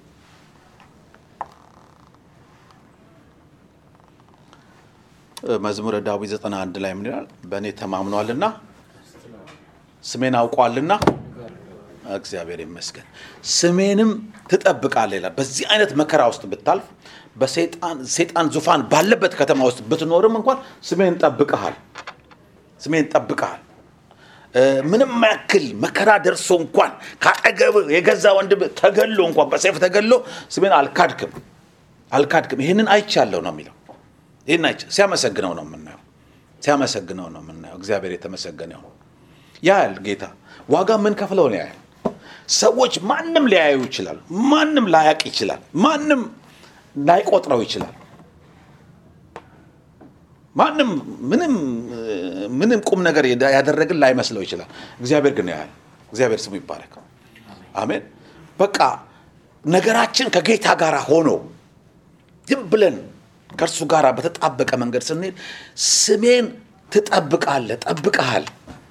መዝሙረ ዳዊት 91 ላይ ምን ይላል? በእኔ ተማምኗልና ስሜን አውቋልና እግዚአብሔር ይመስገን ስሜንም ትጠብቃለህ ይላል። በዚህ አይነት መከራ ውስጥ ብታልፍ በሰይጣን ሰይጣን ዙፋን ባለበት ከተማ ውስጥ ብትኖርም እንኳን ስሜን ጠብቀሃል፣ ስሜን ጠብቀሃል። እ፣ ምንም ያክል መከራ ደርሶ እንኳን ከአጠገብ የገዛ ወንድም ተገሎ እንኳን በሰይፍ ተገሎ ስሜን አልካድክም፣ አልካድክም። ይህንን አይቻለሁ ነው የሚለው። ይህን አይቻ ሲያመሰግነው ነው የምናየው፣ ሲያመሰግነው ነው የምናየው። እግዚአብሔር የተመሰገነ ይሁን። ያያል ጌታ ዋጋ ምን ከፍለው ነው ያያል። ሰዎች ማንም ሊያዩ ይችላል፣ ማንም ላያቅ ይችላል፣ ማንም ላይቆጥረው ይችላል። ማንም ምንም ምንም ቁም ነገር ያደረግን ላይመስለው ይችላል። እግዚአብሔር ግን ያያል። እግዚአብሔር ስሙ ይባረክ። አሜን። በቃ ነገራችን ከጌታ ጋር ሆኖ ዝም ብለን ከእርሱ ጋር በተጣበቀ መንገድ ስንሄድ ስሜን ትጠብቃለህ፣ ጠብቀሃል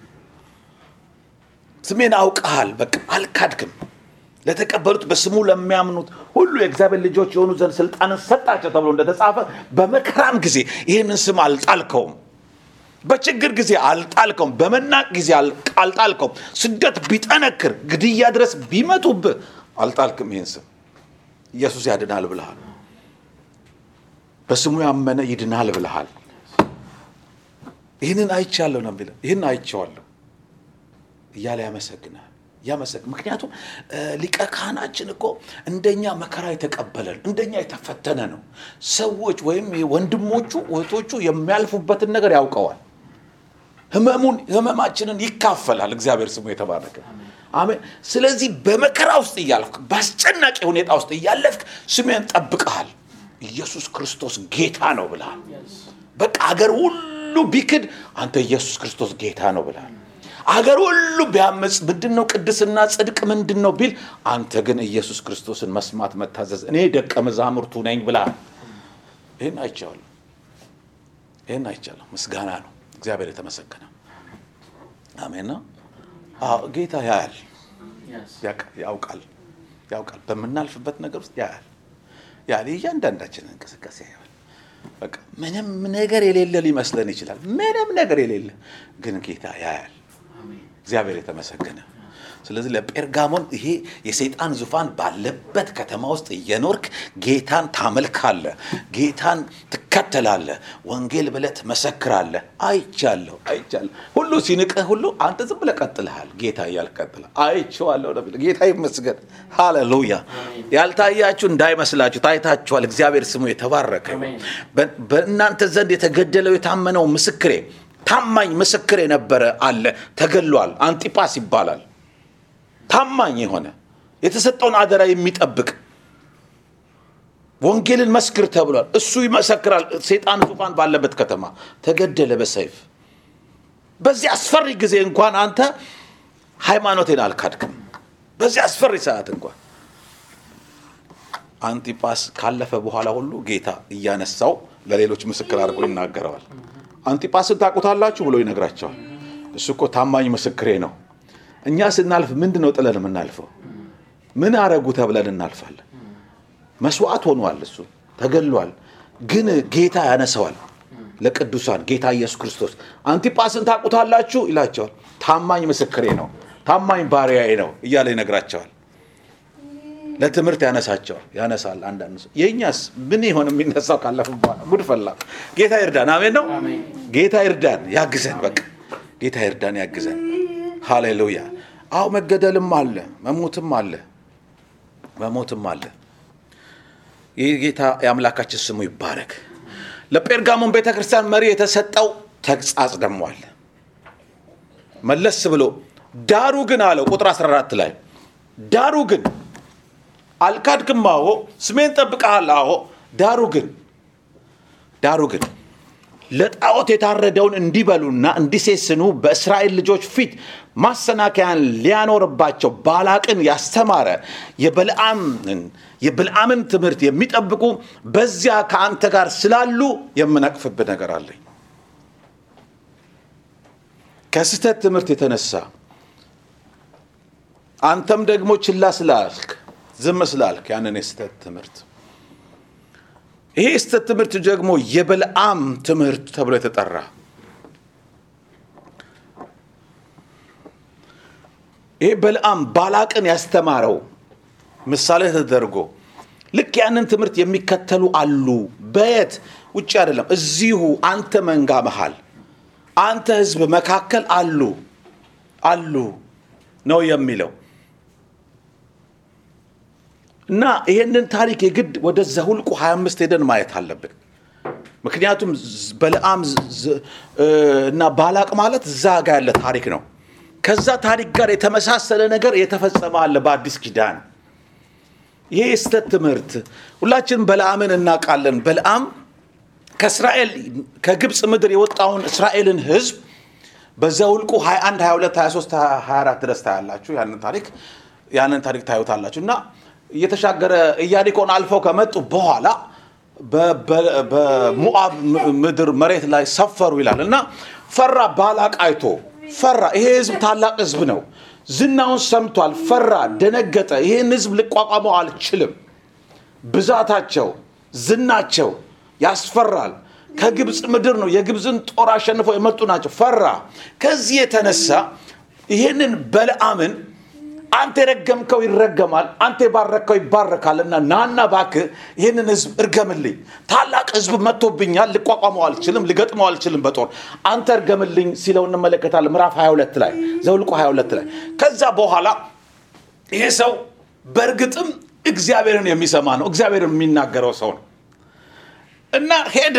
ስሜን አውቀሃል። በቃ አልካድክም። ለተቀበሉት በስሙ ለሚያምኑት ሁሉ የእግዚአብሔር ልጆች የሆኑ ዘንድ ስልጣንን ሰጣቸው ተብሎ እንደተጻፈ በመከራም ጊዜ ይህንን ስም አልጣልከውም። በችግር ጊዜ አልጣልከውም። በመናቅ ጊዜ አል- አልጣልከውም። ስደት ቢጠነክር፣ ግድያ ድረስ ቢመጡብህ አልጣልክም። ይህን ስም ኢየሱስ ያድናል ብልሃል። በስሙ ያመነ ይድናል ብልሃል። ይህንን አይቻለሁ ነው የሚለው። ይህን አይቼዋለሁ እያለ ያመሰግናል ያመሰግ ምክንያቱም እ፣ ሊቀ ካህናችን እኮ እንደኛ መከራ የተቀበለ ነው፣ እንደኛ የተፈተነ ነው። ሰዎች ወይም ወንድሞቹ እህቶቹ የሚያልፉበትን ነገር ያውቀዋል። ህመሙን ህመማችንን ይካፈላል። እግዚአብሔር ስሙ የተባረከ አሜን። ስለዚህ በመከራ ውስጥ እያልፍክ በአስጨናቂ ሁኔታ ውስጥ እያለፍክ ስሜን ጠብቀሃል። ኢየሱስ ክርስቶስ ጌታ ነው ብለሃል። በቃ አገር ሁሉ ቢክድ አንተ ኢየሱስ ክርስቶስ ጌታ ነው ብለሃል። አገር ሁሉ ቢያመፅ ምንድን ነው ቅድስና ጽድቅ ምንድን ነው ቢል አንተ ግን ኢየሱስ ክርስቶስን መስማት መታዘዝ እኔ ደቀ መዛሙርቱ ነኝ ብለሃል። ይህን አይቻለሁ፣ ይህን አይቻለሁ። ምስጋና ነው። እግዚአብሔር የተመሰገነ አሜን ነው። አዎ ጌታ ያያል፣ ያውቃል፣ ያውቃል፣ ያውቃል። በምናልፍበት ነገር ውስጥ ያያል፣ ያያል። እያንዳንዳችንን እንቅስቃሴ ያያል። በቃ ምንም ነገር የሌለ ሊመስለን ይችላል። ምንም ነገር የሌለ ግን ጌታ ያያል። እግዚአብሔር የተመሰገነ። ስለዚህ ለጴርጋሞን ይሄ የሰይጣን ዙፋን ባለበት ከተማ ውስጥ እየኖርክ ጌታን ታመልካለህ፣ ጌታን ትከተላለህ፣ ወንጌል ብለህ ትመሰክራለህ። አይቻለሁ አይቻለሁ። ሁሉ ሲንቅህ ሁሉ አንተ ዝም ብለህ ቀጥልሃል። ጌታ እያልክ ቀጥለህ አይቼዋለሁ ነው የሚለው። ጌታ ይመስገን። ሃሌሉያ። ያልታያችሁ እንዳይመስላችሁ ታይታችኋል። እግዚአብሔር ስሙ የተባረከ ይሁን። አሜን። በ- በእናንተ ዘንድ የተገደለው የታመነው ምስክሬ ታማኝ ምስክር የነበረ አለ፣ ተገሏል። አንጢጳስ ይባላል። ታማኝ የሆነ የተሰጠውን አደራ የሚጠብቅ ወንጌልን መስክር ተብሏል። እሱ ይመሰክራል። ሰይጣን ዙፋን ባለበት ከተማ ተገደለ በሰይፍ። በዚህ አስፈሪ ጊዜ እንኳን አንተ ሃይማኖቴን አልካድክም። በዚህ አስፈሪ ሰዓት እንኳን አንቲጳስ ካለፈ በኋላ ሁሉ ጌታ እያነሳው ለሌሎች ምስክር አድርጎ ይናገረዋል። አንቲጳስን ታውቁታላችሁ ብሎ ይነግራቸዋል። እሱ እኮ ታማኝ ምስክሬ ነው። እኛ ስናልፍ ምንድን ነው ጥለን የምናልፈው? ምን አረጉ ተብለን እናልፋለን። መስዋዕት ሆኗል፣ እሱ ተገሏል። ግን ጌታ ያነሰዋል ለቅዱሳን ጌታ ኢየሱስ ክርስቶስ አንቲጳስን ታውቁታላችሁ ይላቸዋል። ታማኝ ምስክሬ ነው፣ ታማኝ ባሪያዬ ነው እያለ ይነግራቸዋል። ለትምህርት ያነሳቸዋል ያነሳል። አንዳንድ ሰው የእኛስ ምን ይሆን የሚነሳው ካለፍ በኋላ ጉድ ፈላ። ጌታ ይርዳን። አሜን ነው። አሜን። ጌታ ይርዳን፣ ያግዘን። በቃ ጌታ ይርዳን፣ ያግዘን። ሃሌሉያ። አዎ መገደልም አለ፣ መሞትም አለ፣ መሞትም አለ። ይህ ጌታ የአምላካችን ስሙ ይባረክ። ለጴርጋሞን ቤተ ክርስቲያን መሪ የተሰጠው ተግጻጽ ደግሞ አለ። መለስ ብሎ ዳሩ ግን አለው ቁጥር 14 ላይ ዳሩ ግን አልካድክም፣ አዎ ስሜን ጠብቀሃል፣ አዎ ዳሩ ግን ዳሩ ግን ለጣዖት የታረደውን እንዲበሉና እንዲሴስኑ በእስራኤል ልጆች ፊት ማሰናከያን ሊያኖርባቸው ባላቅን ያስተማረ የበልዓምን የብልዓምን ትምህርት የሚጠብቁ በዚያ ከአንተ ጋር ስላሉ የምነቅፍብህ ነገር አለኝ። ከስህተት ትምህርት የተነሳ አንተም ደግሞ ችላ ስላልክ ዝም ስላልክ ያንን የስህተት ትምህርት ይሄ የስህተት ትምህርት ደግሞ የበልዓም ትምህርት ተብሎ የተጠራ ይሄ በልዓም ባላቅን ያስተማረው ምሳሌ ተደርጎ ልክ ያንን ትምህርት የሚከተሉ አሉ። በየት ውጭ አይደለም፣ እዚሁ አንተ መንጋ መሃል አንተ ህዝብ መካከል አሉ አሉ ነው የሚለው እና ይሄንን ታሪክ የግድ ወደ ዘሁልቁ 25 ሄደን ማየት አለብን። ምክንያቱም በለዓም እና ባላቅ ማለት እዛ ጋር ያለ ታሪክ ነው። ከዛ ታሪክ ጋር የተመሳሰለ ነገር የተፈጸመ አለ በአዲስ ኪዳን። ይሄ የስተት ትምህርት ሁላችንም በለዓምን እናውቃለን። በለዓም ከእስራኤል ከግብፅ ምድር የወጣውን እስራኤልን ህዝብ በዘውልቁ 21 22 23 24 ድረስ ታያላችሁ። ያንን ታሪክ ያንን ታሪክ ታዩታላችሁ እና እየተሻገረ ኢያሪኮን አልፈው ከመጡ በኋላ በሞአብ ምድር መሬት ላይ ሰፈሩ ይላል እና ፈራ። ባላቅ አይቶ ፈራ። ይሄ ህዝብ ታላቅ ህዝብ ነው። ዝናውን ሰምቷል። ፈራ፣ ደነገጠ። ይህን ህዝብ ልቋቋመው አልችልም። ብዛታቸው፣ ዝናቸው ያስፈራል። ከግብፅ ምድር ነው። የግብፅን ጦር አሸንፈው የመጡ ናቸው። ፈራ። ከዚህ የተነሳ ይህንን በለዓምን አንተ የረገምከው ይረገማል፣ አንተ የባረከው ይባረካል እና ናና እባክህ ይህንን ህዝብ እርገምልኝ። ታላቅ ህዝብ መጥቶብኛል፣ ልቋቋመው አልችልም፣ ልገጥመው አልችልም በጦር አንተ እርገምልኝ ሲለው እንመለከታለን። ምዕራፍ 22 ላይ ዘውልቁ 22 ላይ ከዛ በኋላ ይሄ ሰው በእርግጥም እግዚአብሔርን የሚሰማ ነው፣ እግዚአብሔርን የሚናገረው ሰው ነው እና ሄደ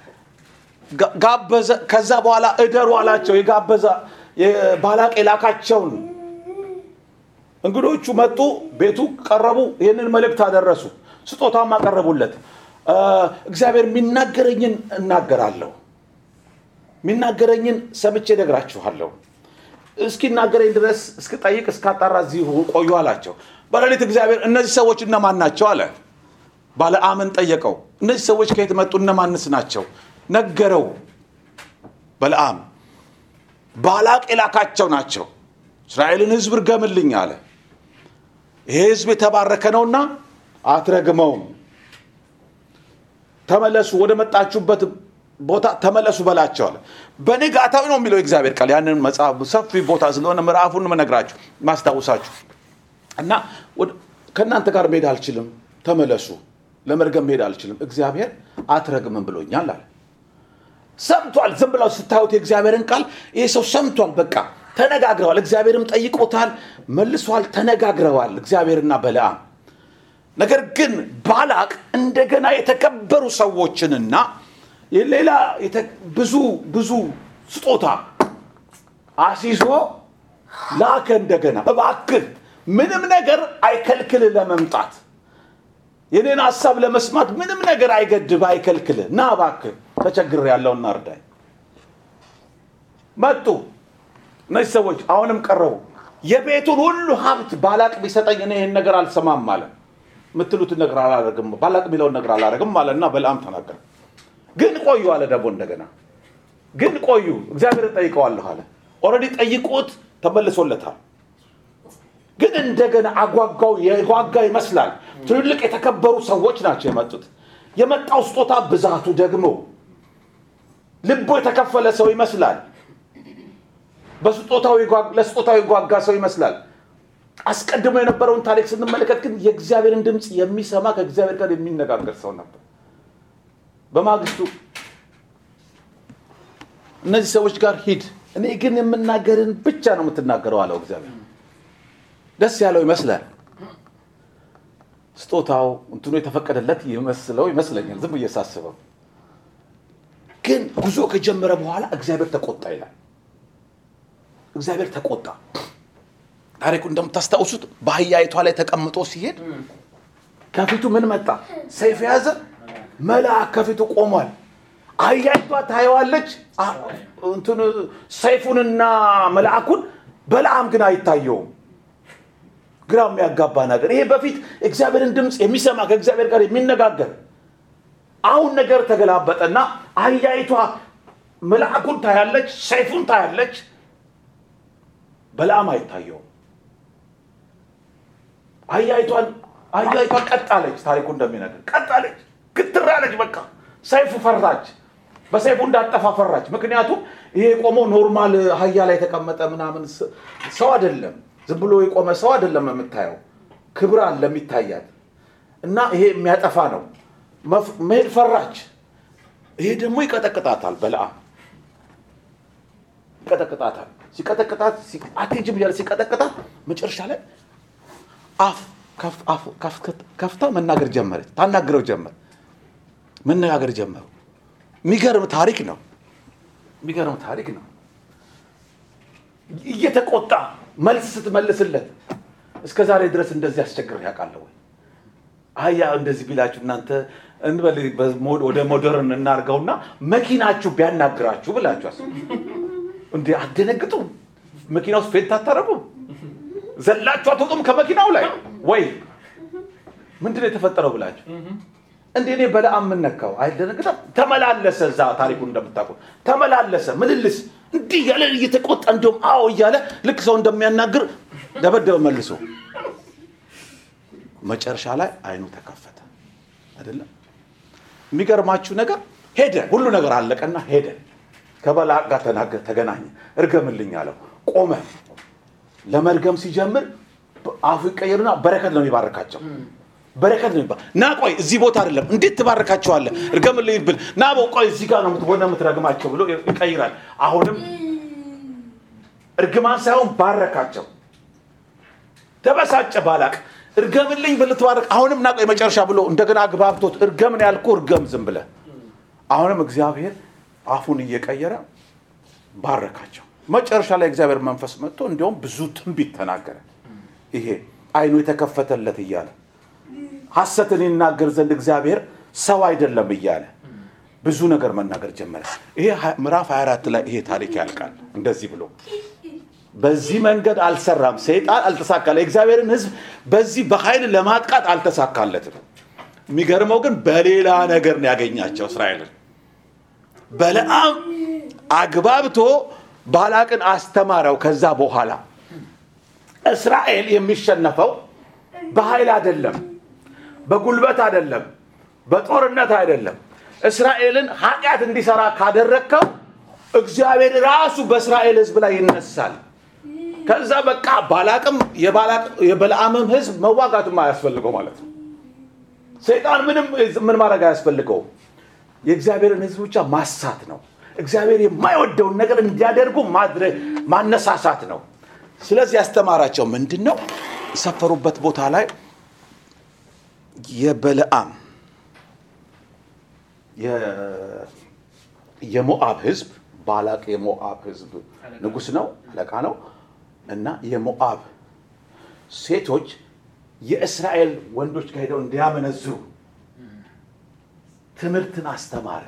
ጋበዘ። ከዛ በኋላ እደሩ አላቸው። የጋበዛ ባላቅ የላካቸውን እንግዶቹ መጡ፣ ቤቱ ቀረቡ፣ ይህንን መልእክት አደረሱ፣ ስጦታም አቀረቡለት። እግዚአብሔር የሚናገረኝን እናገራለሁ፣ የሚናገረኝን ሰምቼ ነግራችኋለሁ። እስኪናገረኝ ድረስ እስክጠይቅ እስካጣራ እዚሁ ቆዩ አላቸው። በሌሊት እግዚአብሔር እነዚህ ሰዎች እነማን ናቸው አለ። ባለዓምን ጠየቀው። እነዚህ ሰዎች ከየት መጡ? እነማንስ ናቸው? ነገረው። በለዓም ባላቅ የላካቸው ናቸው። እስራኤልን ሕዝብ እርገምልኝ አለ። ይሄ ሕዝብ የተባረከ ነውና አትረግመውም። ተመለሱ፣ ወደ መጣችሁበት ቦታ ተመለሱ በላቸው አለ። በንጋታው ነው የሚለው እግዚአብሔር ቃል። ያንን መጽሐፍ ሰፊ ቦታ ስለሆነ ምዕራፉን መነግራችሁ ማስታውሳችሁ እና ከእናንተ ጋር መሄድ አልችልም፣ ተመለሱ። ለመርገም መሄድ አልችልም፣ እግዚአብሔር አትረግምም ብሎኛል አለ። ሰምቷል። ዝም ብለው ስታዩት የእግዚአብሔርን ቃል ይህ ሰው ሰምቷል። በቃ ተነጋግረዋል። እግዚአብሔርም ጠይቆታል፣ መልሷል። ተነጋግረዋል እግዚአብሔርና በለዓም። ነገር ግን ባላቅ እንደገና የተከበሩ ሰዎችንና ሌላ ብዙ ብዙ ስጦታ አሲዞ ላከ። እንደገና እባክህ ምንም ነገር አይከልክል ለመምጣት የኔን ሀሳብ ለመስማት ምንም ነገር አይገድብ አይከልክል። ና እባክህ ተቸግር ያለውና እርዳኝ። መጡ እነዚህ ሰዎች አሁንም ቀረቡ። የቤቱን ሁሉ ሀብት ባላቅ ቢሰጠኝ እኔ ይህን ነገር አልሰማም አለ። የምትሉትን ነገር አላደርግም፣ ባላቅ የሚለውን ነገር አላደርግም አለ እና በለዓም ተናገረ። ግን ቆዩ አለ ደግሞ እንደገና ግን ቆዩ፣ እግዚአብሔርን ጠይቀዋለሁ አለ። ኦልሬዲ ጠይቁት ተመልሶለታል። ግን እንደገና አጓጓው የጓጋ ይመስላል። ትልልቅ የተከበሩ ሰዎች ናቸው የመጡት። የመጣው ስጦታ ብዛቱ ደግሞ ልቦ የተከፈለ ሰው ይመስላል። ለስጦታው የጓጋ ሰው ይመስላል። አስቀድሞ የነበረውን ታሪክ ስንመለከት ግን የእግዚአብሔርን ድምፅ የሚሰማ ከእግዚአብሔር ጋር የሚነጋገር ሰው ነበር። በማግስቱ እነዚህ ሰዎች ጋር ሂድ፣ እኔ ግን የምናገርን ብቻ ነው የምትናገረው አለው እግዚአብሔር። ደስ ያለው ይመስላል። ስጦታው እንትኑ የተፈቀደለት ይመስለው ይመስለኛል ዝም ብዬ ሳስበው። ግን ጉዞ ከጀመረ በኋላ እግዚአብሔር ተቆጣ ይላል። እግዚአብሔር ተቆጣ። ታሪኩ እንደምታስታውሱት በአህያይቷ ላይ ተቀምጦ ሲሄድ ከፊቱ ምን መጣ? ሰይፍ የያዘ መልአክ ከፊቱ ቆሟል። አህያይቷ ታየዋለች አ- እንትን ሰይፉንና መልአኩን በለዓም ግን አይታየውም ግራ የሚያጋባ ነገር ይሄ በፊት እግዚአብሔርን ድምፅ የሚሰማ ከእግዚአብሔር ጋር የሚነጋገር አሁን ነገር ተገላበጠና አህያይቷ መልአኩን ታያለች ሰይፉን ታያለች በለዓም አይታየውም አህያይቷን አህያይቷ ቀጣለች ታሪኩ እንደሚነግር ቀጣለች ግትራለች በቃ ሰይፉ ፈራች በሰይፉ እንዳጠፋ ፈራች ምክንያቱም ይሄ የቆመው ኖርማል አህያ ላይ የተቀመጠ ምናምን ስ- ሰው አይደለም ዝም ብሎ የቆመ ሰው አይደለም የምታየው ክብር አለ የሚታያት እና ይሄ የሚያጠፋ ነው መፍ- መሄድ ፈራች ይሄ ደግሞ ይቀጠቅጣታል በለዓም ይቀጠቅጣታል ሲቀጠቅጣት ሲ- አትሄጂም እያለ ሲቀጠቅጣት መጨረሻ ላይ አፍ ከፍ- አፍ- ከፍ- ከፍታ መናገር ጀመረች ታናግረው ጀመር መነጋገር ጀመሩ የሚገርም ታሪክ ነው የሚገርም ታሪክ ነው እየተቆጣ መልስ ስትመልስለት እስከ ዛሬ ድረስ እንደዚህ አስቸግር ያውቃለሁ ወይ አያ እንደዚህ ቢላችሁ እናንተ እንበል በሞ- ወደ ሞደርን እናርገውና መኪናችሁ ቢያናግራችሁ ብላችሁ አስቡ እንዴ አደነግጡ መኪና ውስጥ ፌንት አታረጉም ዘላችሁ አትወጡም ከመኪናው ላይ ወይ ምንድን ነው የተፈጠረው ብላችሁ እንዴ እኔ በለዓም የምነካው አይደነግጠም ተመላለሰ እዛ ታሪኩን እንደምታውቁ ተመላለሰ ምልልስ እንዲህ እያለ እየተቆጣ እንዲሁም አዎ እያለ ልክ ሰው እንደሚያናግር ደበደበ መልሶ መጨረሻ ላይ አይኑ ተከፈተ አይደለም የሚገርማችሁ ነገር ሄደ ሁሉ ነገር አለቀና ሄደ ከበለዓም ጋር ተናገ- ተገናኘ እርገምልኝ አለው ቆመ ለመርገም ሲጀምር አፉ ይቀየርና በረከት ነው የሚባርካቸው በረከት ነው የሚባ ና ቆይ እዚህ ቦታ አይደለም እንዴት ትባርካቸዋለህ እርገምልኝ ብል ና በው ቆይ እዚህ ጋር ነው የምትሆነ የምትረግማቸው ብሎ ይቀይራል አሁንም እርግማን ሳይሆን ባረካቸው ተበሳጨ ባላቅ እርገምልኝ ብል ትባርክ አሁንም ና ቆይ መጨረሻ ብሎ እንደገና አግባብቶት እርገምን ያልኩ እርገም ዝም ብለ አሁንም እግዚአብሔር አፉን እየቀየረ ባረካቸው መጨረሻ ላይ እግዚአብሔር መንፈስ መጥቶ እንዲያውም ብዙ ትንቢት ተናገረ ይሄ አይኑ የተከፈተለት እያለ ሐሰትን ይናገር ዘንድ እግዚአብሔር ሰው አይደለም እያለ ብዙ ነገር መናገር ጀመረ ይሄ ሀ- ምዕራፍ 24 ላይ ይሄ ታሪክ ያልቃል እንደዚህ ብሎ በዚህ መንገድ አልሰራም ሰይጣን አልተሳካለ የእግዚአብሔርን ህዝብ በዚህ በኃይል ለማጥቃት አልተሳካለትም የሚገርመው ግን በሌላ ነገር ነው ያገኛቸው እስራኤልን በለዓም አግባብቶ ባላቅን አስተማረው ከዛ በኋላ እስራኤል የሚሸነፈው በኃይል አይደለም በጉልበት አይደለም በጦርነት አይደለም እስራኤልን ኃጢአት እንዲሰራ ካደረግከው እግዚአብሔር ራሱ በእስራኤል ህዝብ ላይ ይነሳል ከዛ በቃ ባላቅም የባላቅ- የበለዓምም ህዝብ መዋጋትም አያስፈልገው ማለት ነው ሰይጣን ምንም ምን ማድረግ አያስፈልገውም የእግዚአብሔርን ህዝብ ብቻ ማሳት ነው እግዚአብሔር የማይወደውን ነገር እንዲያደርጉ ማድረግ ማነሳሳት ነው ስለዚህ ያስተማራቸው ምንድን ነው የሰፈሩበት ቦታ ላይ የበለዓም የ- የሞአብ ህዝብ ባላቅ የሞአብ ህዝብ ንጉስ ነው አለቃ ነው እና የሞአብ ሴቶች የእስራኤል ወንዶች ጋር ሄደው እንዲያመነዝሩ ትምህርትን አስተማረ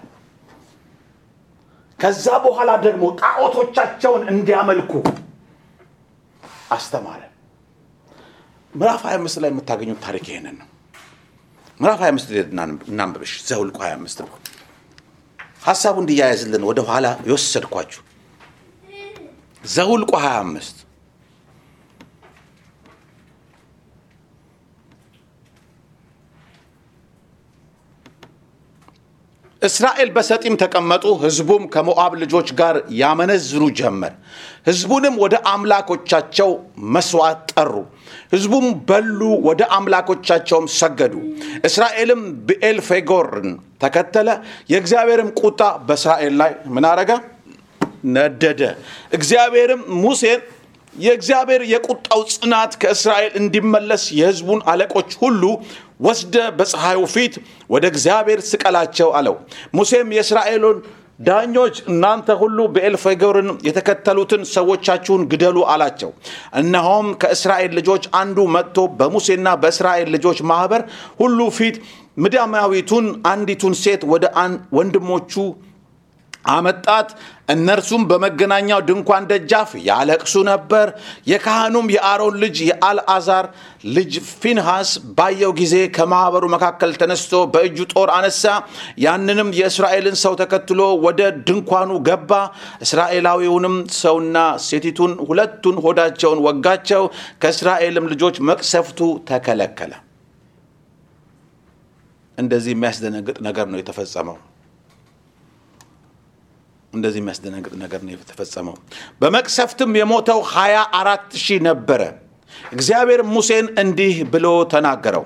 ከዛ በኋላ ደግሞ ጣዖቶቻቸውን እንዲያመልኩ አስተማረ ምዕራፍ 25 ላይ የምታገኙት ታሪክ ይሄንን ነው ምዕራፍ 25 ላይ እናንብ- እናንብብሽ ዘውልቁ 25 ነው ሀሳቡ እንዲያያዝልን ወደ ኋላ የወሰድኳችሁ ዘውልቁ 25 እስራኤል በሰጢም ተቀመጡ ህዝቡም ከሞዓብ ልጆች ጋር ያመነዝሩ ጀመር ህዝቡንም ወደ አምላኮቻቸው መስዋዕት ጠሩ ህዝቡም በሉ ወደ አምላኮቻቸውም ሰገዱ እስራኤልም ብኤልፌጎርን ተከተለ የእግዚአብሔርም ቁጣ በእስራኤል ላይ ምን አረገ ነደደ እግዚአብሔርም ሙሴን የእግዚአብሔር የቁጣው ጽናት ከእስራኤል እንዲመለስ የህዝቡን አለቆች ሁሉ ወስደ በፀሐዩ ፊት ወደ እግዚአብሔር ስቀላቸው አለው ሙሴም የእስራኤሉን ዳኞች እናንተ ሁሉ በኤልፌጎርን የተከተሉትን ሰዎቻችሁን ግደሉ አላቸው እነሆም ከእስራኤል ልጆች አንዱ መጥቶ በሙሴና በእስራኤል ልጆች ማህበር ሁሉ ፊት ምድያማዊቱን አንዲቱን ሴት ወደ አን- ወንድሞቹ አመጣት። እነርሱም በመገናኛው ድንኳን ደጃፍ ያለቅሱ ነበር። የካህኑም የአሮን ልጅ የአልዓዛር ልጅ ፊንሃስ ባየው ጊዜ ከማኅበሩ መካከል ተነስቶ በእጁ ጦር አነሳ። ያንንም የእስራኤልን ሰው ተከትሎ ወደ ድንኳኑ ገባ። እስራኤላዊውንም ሰውና ሴቲቱን ሁለቱን ሆዳቸውን ወጋቸው። ከእስራኤልም ልጆች መቅሰፍቱ ተከለከለ። እንደዚህ የሚያስደነግጥ ነገር ነው የተፈጸመው። እንደዚህ የሚያስደነግጥ ነገር ነው የተፈጸመው። በመቅሰፍትም የሞተው ሀያ አራት ሺህ ነበረ። እግዚአብሔር ሙሴን እንዲህ ብሎ ተናገረው።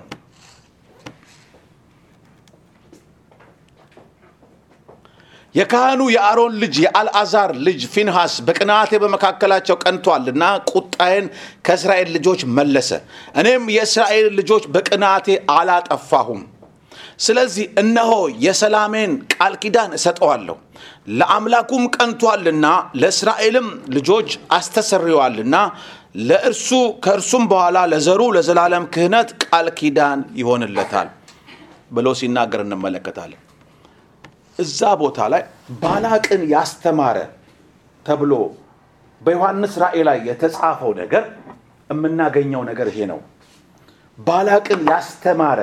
የካህኑ የአሮን ልጅ የአልዓዛር ልጅ ፊንሃስ በቅንዓቴ በመካከላቸው ቀንቷልና ቁጣዬን ከእስራኤል ልጆች መለሰ። እኔም የእስራኤል ልጆች በቅንዓቴ አላጠፋሁም። ስለዚህ እነሆ የሰላሜን ቃል ኪዳን እሰጠዋለሁ። ለአምላኩም ቀንቷልና ለእስራኤልም ልጆች አስተሰርየዋልና ለእርሱ ከእርሱም በኋላ ለዘሩ ለዘላለም ክህነት ቃል ኪዳን ይሆንለታል ብሎ ሲናገር እንመለከታለን። እዛ ቦታ ላይ ባላቅን ያስተማረ ተብሎ በዮሐንስ ራእይ ላይ የተጻፈው ነገር የምናገኘው ነገር ይሄ ነው። ባላቅን ያስተማረ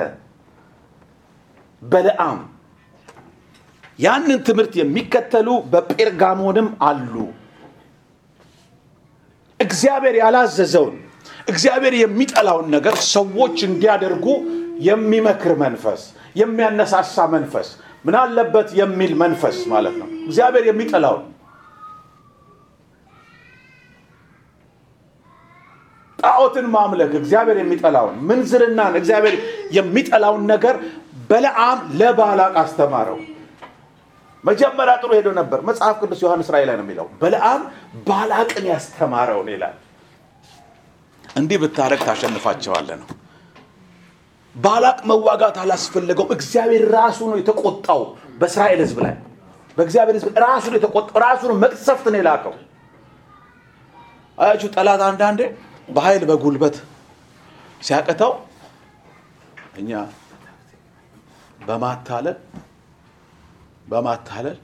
በለዓም ያንን ትምህርት የሚከተሉ በጴርጋሞንም አሉ። እግዚአብሔር ያላዘዘውን እግዚአብሔር የሚጠላውን ነገር ሰዎች እንዲያደርጉ የሚመክር መንፈስ፣ የሚያነሳሳ መንፈስ፣ ምን አለበት የሚል መንፈስ ማለት ነው። እግዚአብሔር የሚጠላውን ጣዖትን ማምለክ እግዚአብሔር የሚጠላውን ምንዝርናን እግዚአብሔር የሚጠላውን ነገር በለዓም ለባላቅ አስተማረው። መጀመሪያ ጥሩ ሄዶ ነበር። መጽሐፍ ቅዱስ ዮሐንስ ራእይ ላይ ነው የሚለው በለዓም ባላቅን ያስተማረውን ይላል። እንዲህ ብታረግ ታሸንፋቸዋለህ ነው። ባላቅ መዋጋት አላስፈለገውም። እግዚአብሔር ራሱ ነው የተቆጣው በእስራኤል ሕዝብ ላይ በእግዚአብሔር ሕዝብ ራሱ ነው የተቆጣው። ራሱ ነው መቅሰፍት ነው የላከው። አያችሁ ጠላት አንዳንዴ በኃይል በጉልበት ሲያቅተው እኛ በማታለል በማታለል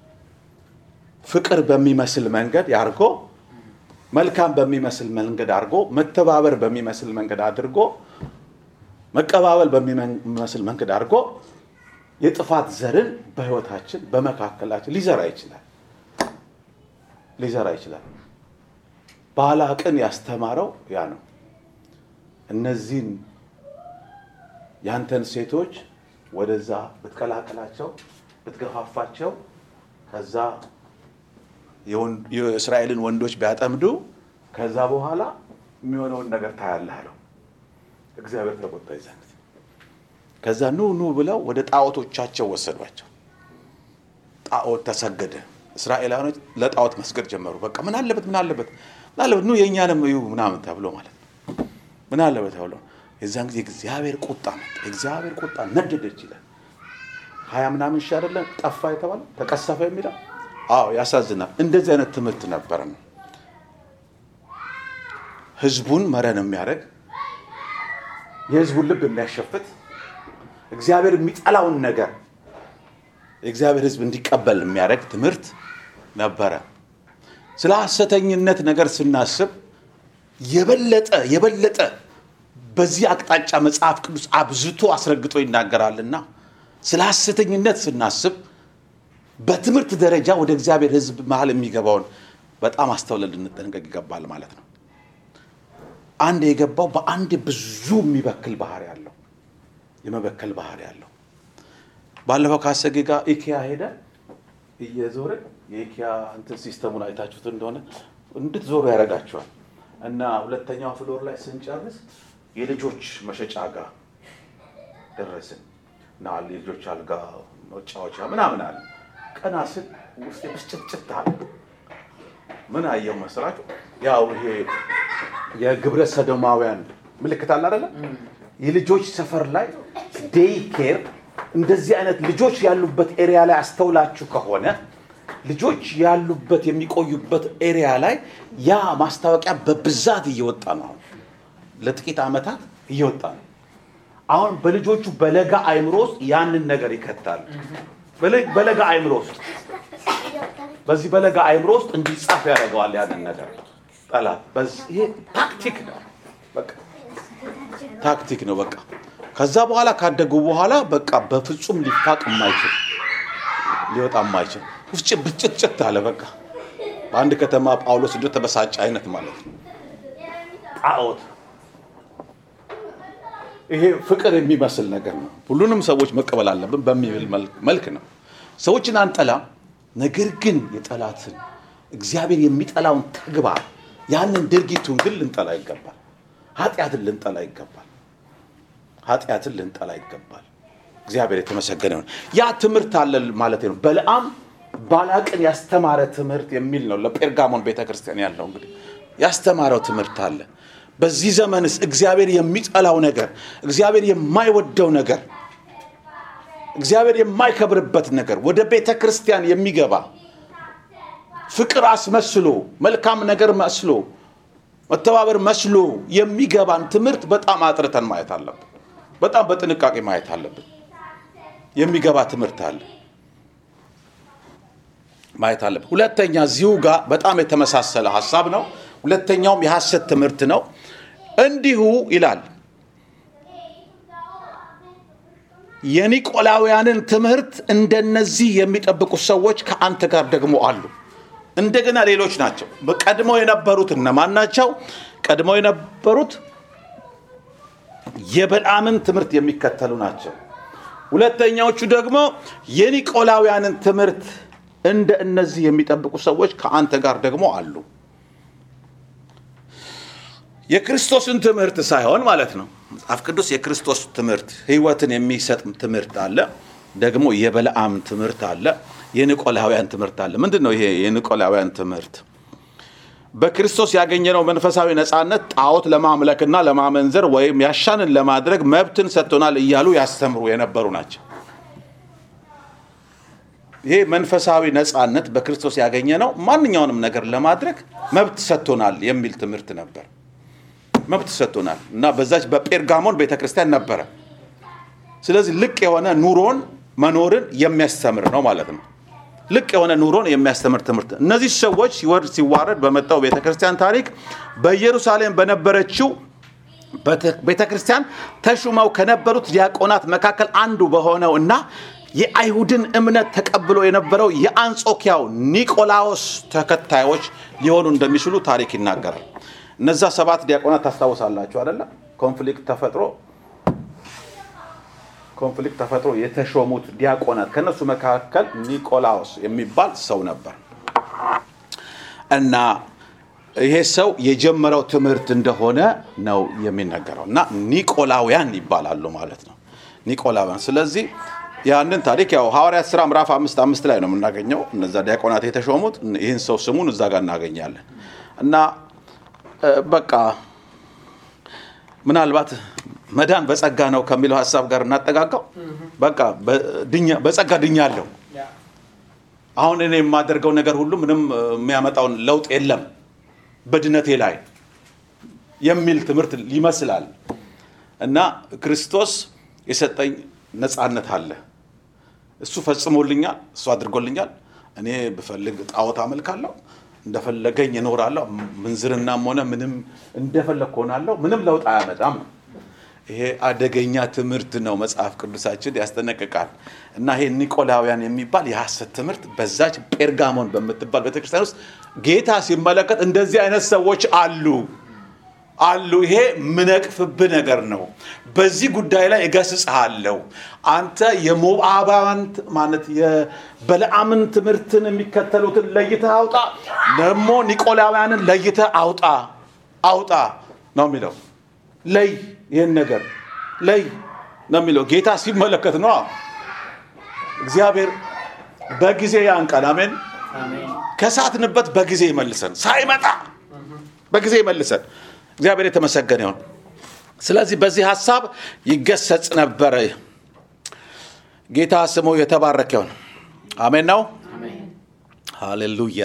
ፍቅር በሚመስል መንገድ ያርጎ መልካም በሚመስል መንገድ አድርጎ መተባበር በሚመስል መንገድ አድርጎ መቀባበል በሚመስል መንገድ አድርጎ የጥፋት ዘርን በህይወታችን በመካከላችን ሊዘራ ይችላል ሊዘራ ይችላል። ባላቅን ያስተማረው ያ ነው። እነዚህን ያንተን ሴቶች ወደዛ ብትቀላቀላቸው ብትገፋፋቸው ከዛ የእስራኤልን ወንዶች ቢያጠምዱ ከዛ በኋላ የሚሆነውን ነገር ታያለህ አለው። እግዚአብሔር ተቆጣ ይዘን ከዛ ኑ ኑ ብለው ወደ ጣዖቶቻቸው ወሰዷቸው። ጣዖት ተሰገደ። እስራኤላውያኖች ለጣዖት መስገድ ጀመሩ። በቃ ምን አለበት ምን አለበት ምን አለበት ኑ የእኛንም እዩ ምናምን ተብሎ ማለት ነው። ምን አለበት ተብሎ የዛን ጊዜ እግዚአብሔር ቁጣ መጣ። እግዚአብሔር ቁጣ ነደደች ይላል። ሀያ ምናምን ሺህ አይደለም ጠፋ የተባለ ተቀሰፈ የሚለው አዎ ያሳዝናል። እንደዚህ አይነት ትምህርት ነበረ ነው ህዝቡን መረን የሚያደርግ የህዝቡን ልብ የሚያሸፍት እግዚአብሔር የሚጠላውን ነገር የእግዚአብሔር ህዝብ እንዲቀበል የሚያደርግ ትምህርት ነበረ። ስለ ሐሰተኝነት ነገር ስናስብ የበለጠ የበለጠ በዚህ አቅጣጫ መጽሐፍ ቅዱስ አብዝቶ አስረግጦ ይናገራልና ስለ ሐሰተኝነት ስናስብ በትምህርት ደረጃ ወደ እግዚአብሔር ህዝብ መሀል የሚገባውን በጣም አስተውለን ልንጠንቀቅ ይገባል ማለት ነው። አንድ የገባው በአንድ ብዙ የሚበክል ባህሪ ያለው የመበከል ባህሪ ያለው ባለፈው ካሰጌ ጋር ኢኪያ ሄደ እየዞረ የኢኪያ እንትን ሲስተሙን አይታችሁት እንደሆነ እንድትዞሩ ያደርጋቸዋል። እና ሁለተኛው ፍሎር ላይ ስንጨርስ የልጆች መሸጫ ጋር ደረስን እና የልጆች አልጋ መጫወቻ ምናምን አለ። ቀና ስል ውስጥ ብስጭትጭት አለ። ምን አየው መስራችሁ? ያው ይሄ የግብረ ሰዶማውያን ምልክት አለ አይደለ? የልጆች ሰፈር ላይ ዴይ ኬር እንደዚህ አይነት ልጆች ያሉበት ኤሪያ ላይ አስተውላችሁ ከሆነ ልጆች ያሉበት የሚቆዩበት ኤሪያ ላይ ያ ማስታወቂያ በብዛት እየወጣ ነው። አሁን ለጥቂት ዓመታት እየወጣ ነው። አሁን በልጆቹ በለጋ አይምሮ ውስጥ ያንን ነገር ይከታሉ። በለ- በለጋ አእምሮ ውስጥ በዚህ በለጋ አእምሮ ውስጥ እንዲጻፍ ያደርገዋል ያንን ነገር ጠላት። በዚህ ይሄ ታክቲክ ነው፣ በቃ ታክቲክ ነው። በቃ ከዛ በኋላ ካደጉ በኋላ በቃ በፍጹም ሊፋቅ የማይችል ሊወጣ የማይችል ውስጭ ብጭትጭት አለ። በቃ በአንድ ከተማ ጳውሎስ እንደ ተበሳጨ አይነት ማለት ነው። ጣዖት ይሄ ፍቅር የሚመስል ነገር ነው። ሁሉንም ሰዎች መቀበል አለብን በሚል መልክ- መልክ ነው። ሰዎችን አንጠላ፣ ነገር ግን የጠላትን እግዚአብሔር የሚጠላውን ተግባር ያንን ድርጊቱን ግን ልንጠላ ይገባል። ኃጢአትን ልንጠላ ይገባል። ኃጢአትን ልንጠላ ይገባል። እግዚአብሔር የተመሰገነ ይሁን። ያ ትምህርት አለ ማለት ነው። በለዓም ባላቅን ያስተማረ ትምህርት የሚል ነው ለጴርጋሞን ቤተ ክርስቲያን ያለው እንግዲህ ያስተማረው ትምህርት አለ። በዚህ ዘመንስ እግዚአብሔር የሚጠላው ነገር፣ እግዚአብሔር የማይወደው ነገር፣ እግዚአብሔር የማይከብርበት ነገር ወደ ቤተ ክርስቲያን የሚገባ ፍቅር አስመስሎ መልካም ነገር መስሎ መተባበር መስሎ የሚገባን ትምህርት በጣም አጥርተን ማየት አለብን። በጣም በጥንቃቄ ማየት አለብን። የሚገባ ትምህርት አለ ማየት አለብን። ሁለተኛ እዚሁ ጋር በጣም የተመሳሰለ ሀሳብ ነው። ሁለተኛውም የሐሰት ትምህርት ነው። እንዲሁ ይላል የኒቆላውያንን ትምህርት እንደነዚህ የሚጠብቁ ሰዎች ከአንተ ጋር ደግሞ አሉ። እንደገና ሌሎች ናቸው። ቀድሞ የነበሩት እነማን ናቸው? ቀድሞ የነበሩት የበልዓምን ትምህርት የሚከተሉ ናቸው። ሁለተኛዎቹ ደግሞ የኒቆላውያንን ትምህርት እንደ እነዚህ የሚጠብቁ ሰዎች ከአንተ ጋር ደግሞ አሉ። የክርስቶስን ትምህርት ሳይሆን ማለት ነው። መጽሐፍ ቅዱስ የክርስቶስ ትምህርት ሕይወትን የሚሰጥ ትምህርት አለ። ደግሞ የበለዓም ትምህርት አለ። የኒቆላውያን ትምህርት አለ። ምንድን ነው ይሄ የኒቆላውያን ትምህርት? በክርስቶስ ያገኘነው መንፈሳዊ ነፃነት ጣዖት ለማምለክና ለማመንዘር ወይም ያሻንን ለማድረግ መብትን ሰጥቶናል እያሉ ያስተምሩ የነበሩ ናቸው። ይሄ መንፈሳዊ ነፃነት በክርስቶስ ያገኘነው ማንኛውንም ነገር ለማድረግ መብት ሰጥቶናል የሚል ትምህርት ነበር። መብት ሰጥቶናል እና በዛች በጴርጋሞን ቤተክርስቲያን ነበረ። ስለዚህ ልቅ የሆነ ኑሮን መኖርን የሚያስተምር ነው ማለት ነው። ልቅ የሆነ ኑሮን የሚያስተምር ትምህርት። እነዚህ ሰዎች ሲወርድ ሲዋረድ በመጣው ቤተክርስቲያን ታሪክ በኢየሩሳሌም በነበረችው ቤተክርስቲያን ተሹመው ከነበሩት ዲያቆናት መካከል አንዱ በሆነው እና የአይሁድን እምነት ተቀብሎ የነበረው የአንጾኪያው ኒቆላዎስ ተከታዮች ሊሆኑ እንደሚችሉ ታሪክ ይናገራል። እነዛ ሰባት ዲያቆናት ታስታውሳላችሁ አይደለም? ኮንፍሊክት ተፈጥሮ ኮንፍሊክት ተፈጥሮ የተሾሙት ዲያቆናት ከነሱ መካከል ኒቆላዎስ የሚባል ሰው ነበር እና ይሄ ሰው የጀመረው ትምህርት እንደሆነ ነው የሚነገረው እና ኒቆላውያን ይባላሉ ማለት ነው ኒቆላውያን ስለዚህ ያንን ታሪክ ያው ሐዋርያት ስራ ምዕራፍ አምስት አምስት ላይ ነው የምናገኘው እነዛ ዲያቆናት የተሾሙት ይህን ሰው ስሙን እዛ ጋር እናገኛለን እና በቃ ምናልባት መዳን በጸጋ ነው ከሚለው ሀሳብ ጋር እናጠጋጋው። በቃ በጸጋ ድኛለሁ። አሁን እኔ የማደርገው ነገር ሁሉ ምንም የሚያመጣውን ለውጥ የለም በድነቴ ላይ የሚል ትምህርት ይመስላል እና ክርስቶስ የሰጠኝ ነፃነት አለ። እሱ ፈጽሞልኛል፣ እሱ አድርጎልኛል። እኔ ብፈልግ ጣዖት አመልካለሁ፣ እንደፈለገኝ እኖራለሁ። ምንዝርናም ሆነ ምንም እንደፈለግ ሆናለሁ። ምንም ለውጥ አያመጣም። ይሄ አደገኛ ትምህርት ነው። መጽሐፍ ቅዱሳችን ያስጠነቅቃል። እና ይሄ ኒቆላውያን የሚባል የሐሰት ትምህርት በዛች ጴርጋሞን በምትባል ቤተክርስቲያን ውስጥ ጌታ ሲመለከት እንደዚህ አይነት ሰዎች አሉ አሉ። ይሄ ምነቅፍብህ ነገር ነው። በዚህ ጉዳይ ላይ እገስጽሃለሁ። አንተ የሞዓባውያን ማለት የበለዓምን ትምህርትን የሚከተሉትን ለይተህ አውጣ፣ ደግሞ ኒቆላውያንን ለይተህ አውጣ አውጣ ነው የሚለው። ለይ ይህን ነገር ለይ ነው የሚለው። ጌታ ሲመለከት ነው። እግዚአብሔር በጊዜ ያንቀን። አሜን። ከሳትንበት በጊዜ ይመልሰን፣ ሳይመጣ በጊዜ ይመልሰን። እግዚአብሔር የተመሰገነ ይሁን። ስለዚህ በዚህ ሀሳብ ይገሰጽ ነበረ። ጌታ ስሙ የተባረከ ይሁን። አሜን ነው። ሃሌሉያ።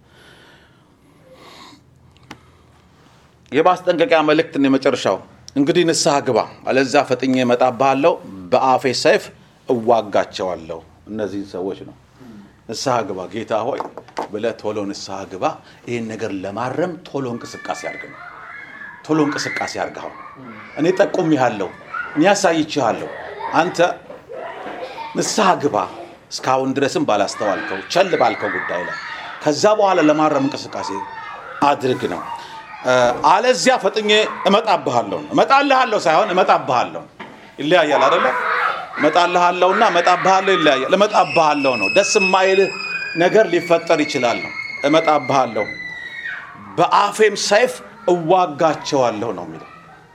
የማስጠንቀቂያ መልእክትን የመጨረሻው እንግዲህ ንስሐ ግባ፣ አለዚያ ፈጥኜ እመጣብሃለሁ፣ በአፌ ሰይፍ እዋጋቸዋለሁ እነዚህን ሰዎች ነው። ንስሐ ግባ ጌታ ሆይ ብለህ ቶሎ ንስሐ ግባ። ይህን ነገር ለማረም ቶሎ እንቅስቃሴ አድርግ ነው። ቶሎ እንቅስቃሴ አድርግ። አሁን እኔ ጠቁሜሃለሁ፣ እኔ አሳይቼሃለሁ። አንተ ንስሐ ግባ። እስካሁን ድረስም ባላስተዋልከው ቸል ባልከው ጉዳይ ላይ ከዛ በኋላ ለማረም እንቅስቃሴ አድርግ ነው። እ፣ አለዚያ ፈጥኜ እመጣብሃለሁ ነው። እመጣልሃለሁ ሳይሆን እመጣብሃለሁ ይለያያል አይደለ? እመጣልሃለሁና እመጣብሃለሁ ይለያያል። እመጣብሃለሁ ነው። ደስ የማይልህ ነገር ሊፈጠር ይችላል ነው። እመጣብሃለሁ በአፌም ሰይፍ እዋጋቸዋለሁ ነው የሚለው።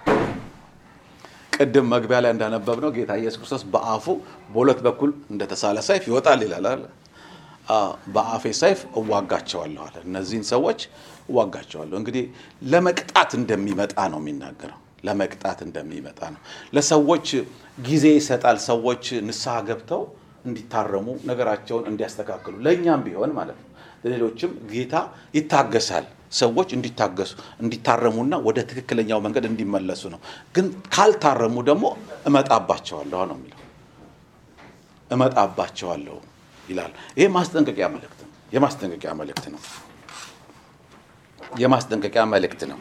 ቅድም መግቢያ ላይ እንዳነበብነው ጌታ ኢየሱስ ክርስቶስ በአፉ በሁለት በኩል እንደተሳለ ሰይፍ ይወጣል ይላል አይደል? አዎ፣ በአፌ ሰይፍ እዋጋቸዋለሁ አለ። እነዚህን ሰዎች እዋጋቸዋለሁ። እንግዲህ ለመቅጣት እንደሚመጣ ነው የሚናገረው። ለመቅጣት እንደሚመጣ ነው። ለሰዎች ጊዜ ይሰጣል። ሰዎች ንስሐ ገብተው እንዲታረሙ ነገራቸውን እንዲያስተካክሉ፣ ለእኛም ቢሆን ማለት ነው። ለሌሎችም ጌታ ይታገሳል። ሰዎች እንዲታገሱ እንዲታረሙና ወደ ትክክለኛው መንገድ እንዲመለሱ ነው። ግን ካልታረሙ ደግሞ እመጣባቸዋለሁ ነው የሚለው። እመጣባቸዋለሁ ይላል። ይሄ ማስጠንቀቂያ መልእክት ነው። የማስጠንቀቂያ መልእክት ነው። የማስጠንቀቂያ መልእክት ነው።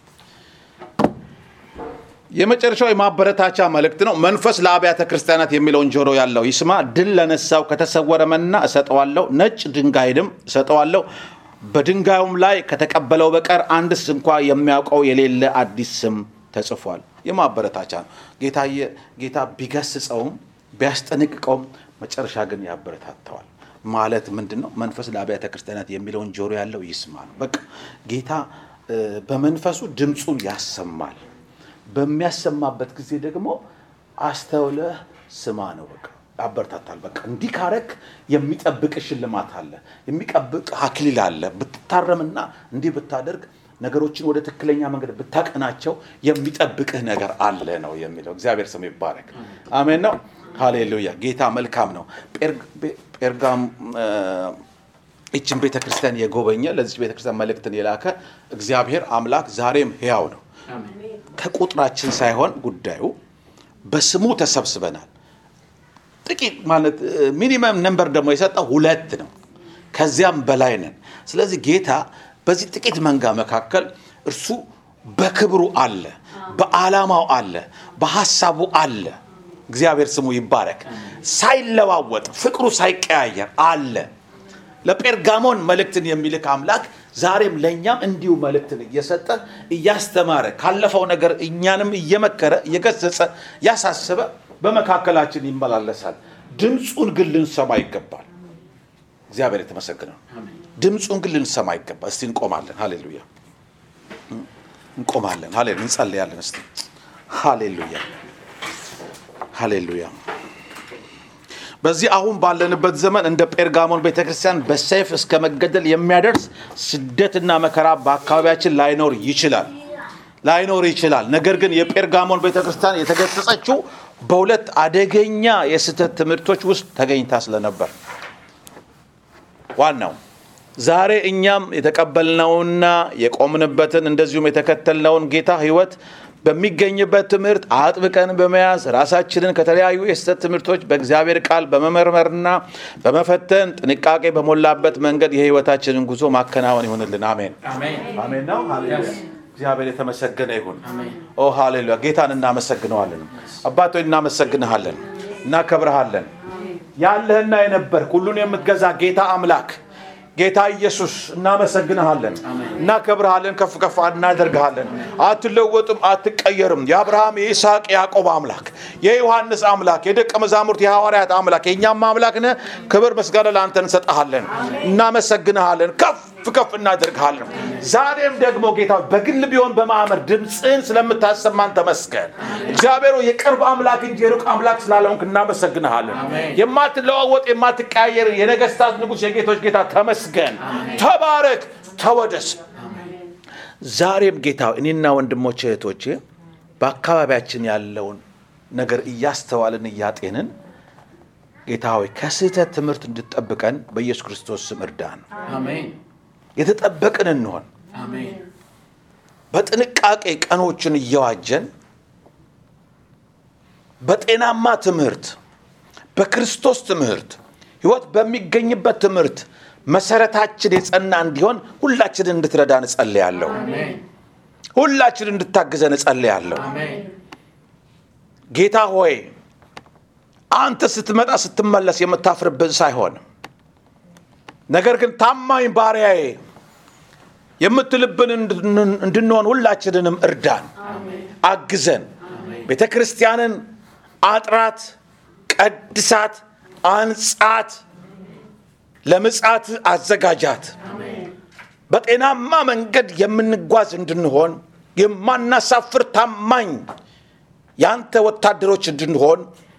የመጨረሻው የማበረታቻ መልእክት ነው። መንፈስ ለአብያተ ክርስቲያናት የሚለውን ጆሮ ያለው ይስማ። ድል ለነሳው ከተሰወረ መና እሰጠዋለሁ፣ ነጭ ድንጋይንም እሰጠዋለሁ። በድንጋዩም ላይ ከተቀበለው በቀር አንድስ እንኳ የሚያውቀው የሌለ አዲስ ስም ተጽፏል። የማበረታቻ ነው። ጌታየ ጌታ ቢገስጸውም ቢያስጠነቅቀውም መጨረሻ ግን ያበረታተዋል። ማለት ምንድን ነው? መንፈስ ለአብያተ ክርስቲያናት የሚለውን ጆሮ ያለው ይስማ ነው። በቃ ጌታ እ፣ በመንፈሱ ድምፁን ያሰማል። በሚያሰማበት ጊዜ ደግሞ አስተውለህ ስማ ነው። በቃ ያበረታታል። በቃ እንዲህ ካረክ የሚጠብቅ ሽልማት አለ፣ የሚጠብቅ አክሊል አለ። ብትታረምና እንዲህ ብታደርግ ነገሮችን ወደ ትክክለኛ መንገድ ብታቀናቸው የሚጠብቅህ ነገር አለ ነው የሚለው። እግዚአብሔር ስም ይባረክ። አሜን ነው። ሃሌሉያ። ጌታ መልካም ነው። ጴርግ- ጴ- ጴርጋም እ፣ ይችን ቤተ ክርስቲያን የጎበኘ ለዚች ቤተ ክርስቲያን መልእክትን የላከ እግዚአብሔር አምላክ ዛሬም ሕያው ነው። አሜን። ከቁጥራችን ሳይሆን ጉዳዩ በስሙ ተሰብስበናል። ጥቂት ማለት ሚኒመም ነንበር ደግሞ የሰጠው ሁለት ነው። ከዚያም በላይ ነን። ስለዚህ ጌታ በዚህ ጥቂት መንጋ መካከል እርሱ በክብሩ አለ፣ በዓላማው አለ፣ በሐሳቡ አለ። እግዚአብሔር ስሙ ይባረክ። ሳይለዋወጥ ፍቅሩ ሳይቀያየር አለ። ለጴርጋሞን መልእክትን የሚልክ አምላክ ዛሬም ለእኛም እንዲሁ መልእክትን እየሰጠ እያስተማረ ካለፈው ነገር እኛንም እየመከረ እየገሰጸ እያሳሰበ በመካከላችን ይመላለሳል። ድምፁን ግን ልንሰማ ይገባል። እግዚአብሔር የተመሰገነ ነው። አሜን። ድምፁን ግን ልንሰማ ይገባል። እስቲ እንቆማለን። ሃሌሉያ እንቆማለን። ሃሌሉያ እንጸልያለን። እስቲ ሃሌሉያ ሃሌሉያ። በዚህ አሁን ባለንበት ዘመን እንደ ጴርጋሞን ቤተክርስቲያን በሰይፍ እስከ መገደል የሚያደርስ ስደትና መከራ በአካባቢያችን ላይኖር ይችላል ላይኖር ይችላል። ነገር ግን የጴርጋሞን ቤተክርስቲያን የተገሰጸችው በሁለት አደገኛ የስህተት ትምህርቶች ውስጥ ተገኝታ ስለነበር ዋናው ዛሬ እኛም የተቀበልነውና የቆምንበትን እንደዚሁም የተከተልነውን ጌታ ሕይወት በሚገኝበት ትምህርት አጥብቀን በመያዝ ራሳችንን ከተለያዩ የስህተት ትምህርቶች በእግዚአብሔር ቃል በመመርመርና በመፈተን ጥንቃቄ በሞላበት መንገድ የሕይወታችንን ጉዞ ማከናወን ይሆንልን። አሜን አሜን። አሜን ነው። Yes. እግዚአብሔር የተመሰገነ ይሁን። አሜን። ኦ ሃሌሉያ። ጌታን እናመሰግነዋለን። አባቶ እናመሰግንሃለን፣ እናከብረሃለን። ያለህና የነበርክ ሁሉን የምትገዛ ጌታ አምላክ ጌታ ኢየሱስ እናመሰግንሃለን፣ እናከብረሃለን፣ ከፍ ከፍ እናደርግሃለን። አትለወጥም፣ አትቀየርም። የአብርሃም የይስሐቅ የያዕቆብ አምላክ የዮሐንስ አምላክ የደቀ መዛሙርት የሐዋርያት አምላክ የእኛም አምላክ ነህ። ክብር ምስጋና ለአንተ እንሰጠሃለን፣ እናመሰግንሃለን፣ ከፍ ከፍ እናደርግሃለን። ዛሬም ደግሞ ጌታ በግል ቢሆን በማዕመር ድምፅህን ስለምታሰማን ተመስገን። እግዚአብሔር ሆይ የቅርብ አምላክ እንጂ የሩቅ አምላክ ስላለሆንክ እናመሰግንሃለን። አሜን። የማትለዋወጥ የማትቀያየር የነገስታት ንጉሥ የጌቶች ጌታ ተመስገን። ተባረክ፣ ተወደስ። ዛሬም ጌታ እኔና ወንድሞቼ እህቶቼ በአካባቢያችን ያለውን ነገር እያስተዋልን እያጤንን ጌታ ሆይ ከስህተት ትምህርት እንድጠብቀን በኢየሱስ ክርስቶስ ስም እርዳን። አሜን። የተጠበቅን እንሆን። አሜን። በጥንቃቄ ቀኖችን እየዋጀን በጤናማ ትምህርት፣ በክርስቶስ ትምህርት፣ ህይወት በሚገኝበት ትምህርት መሰረታችን የጸና እንዲሆን ሁላችንን እንድትረዳን እጸልያለሁ። አሜን ሁላችንን እንድታግዘን እጸልያለሁ። አሜን ጌታ ሆይ አንተ ስትመጣ ስትመለስ የምታፍርብን ሳይሆን ነገር ግን ታማኝ ባሪያዬ የምትልብን እንድን- እንድንሆን ሁላችንንም እርዳን፣ አግዘን። ቤተ ክርስቲያንን አጥራት፣ ቀድሳት፣ አንጻት፣ ለምጻት አዘጋጃት። በጤናማ መንገድ የምንጓዝ እንድንሆን የማናሳፍር ታማኝ የአንተ ወታደሮች እንድንሆን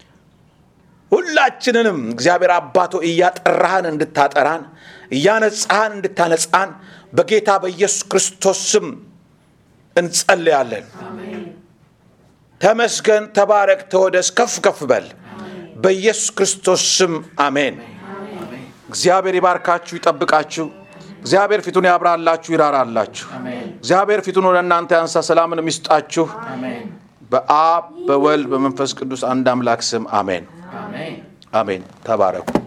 ሁላችንንም እግዚአብሔር አባቶ እያጠራህን እንድታጠራን እያነጻህን እንድታነጻን በጌታ በኢየሱስ ክርስቶስ ስም እንጸልያለን። ተመስገን፣ ተባረክ፣ ተወደስ፣ ከፍ ከፍ በል በኢየሱስ ክርስቶስ ስም አሜን። እግዚአብሔር ይባርካችሁ፣ ይጠብቃችሁ። እግዚአብሔር ፊቱን ያብራላችሁ፣ ይራራላችሁ። አሜን እግዚአብሔር ፊቱን ወደ እናንተ ያንሳ፣ ሰላምን ይስጣችሁ። አሜን በአብ በወልድ በመንፈስ ቅዱስ አንድ አምላክ ስም አሜን አሜን አሜን። ተባረኩ።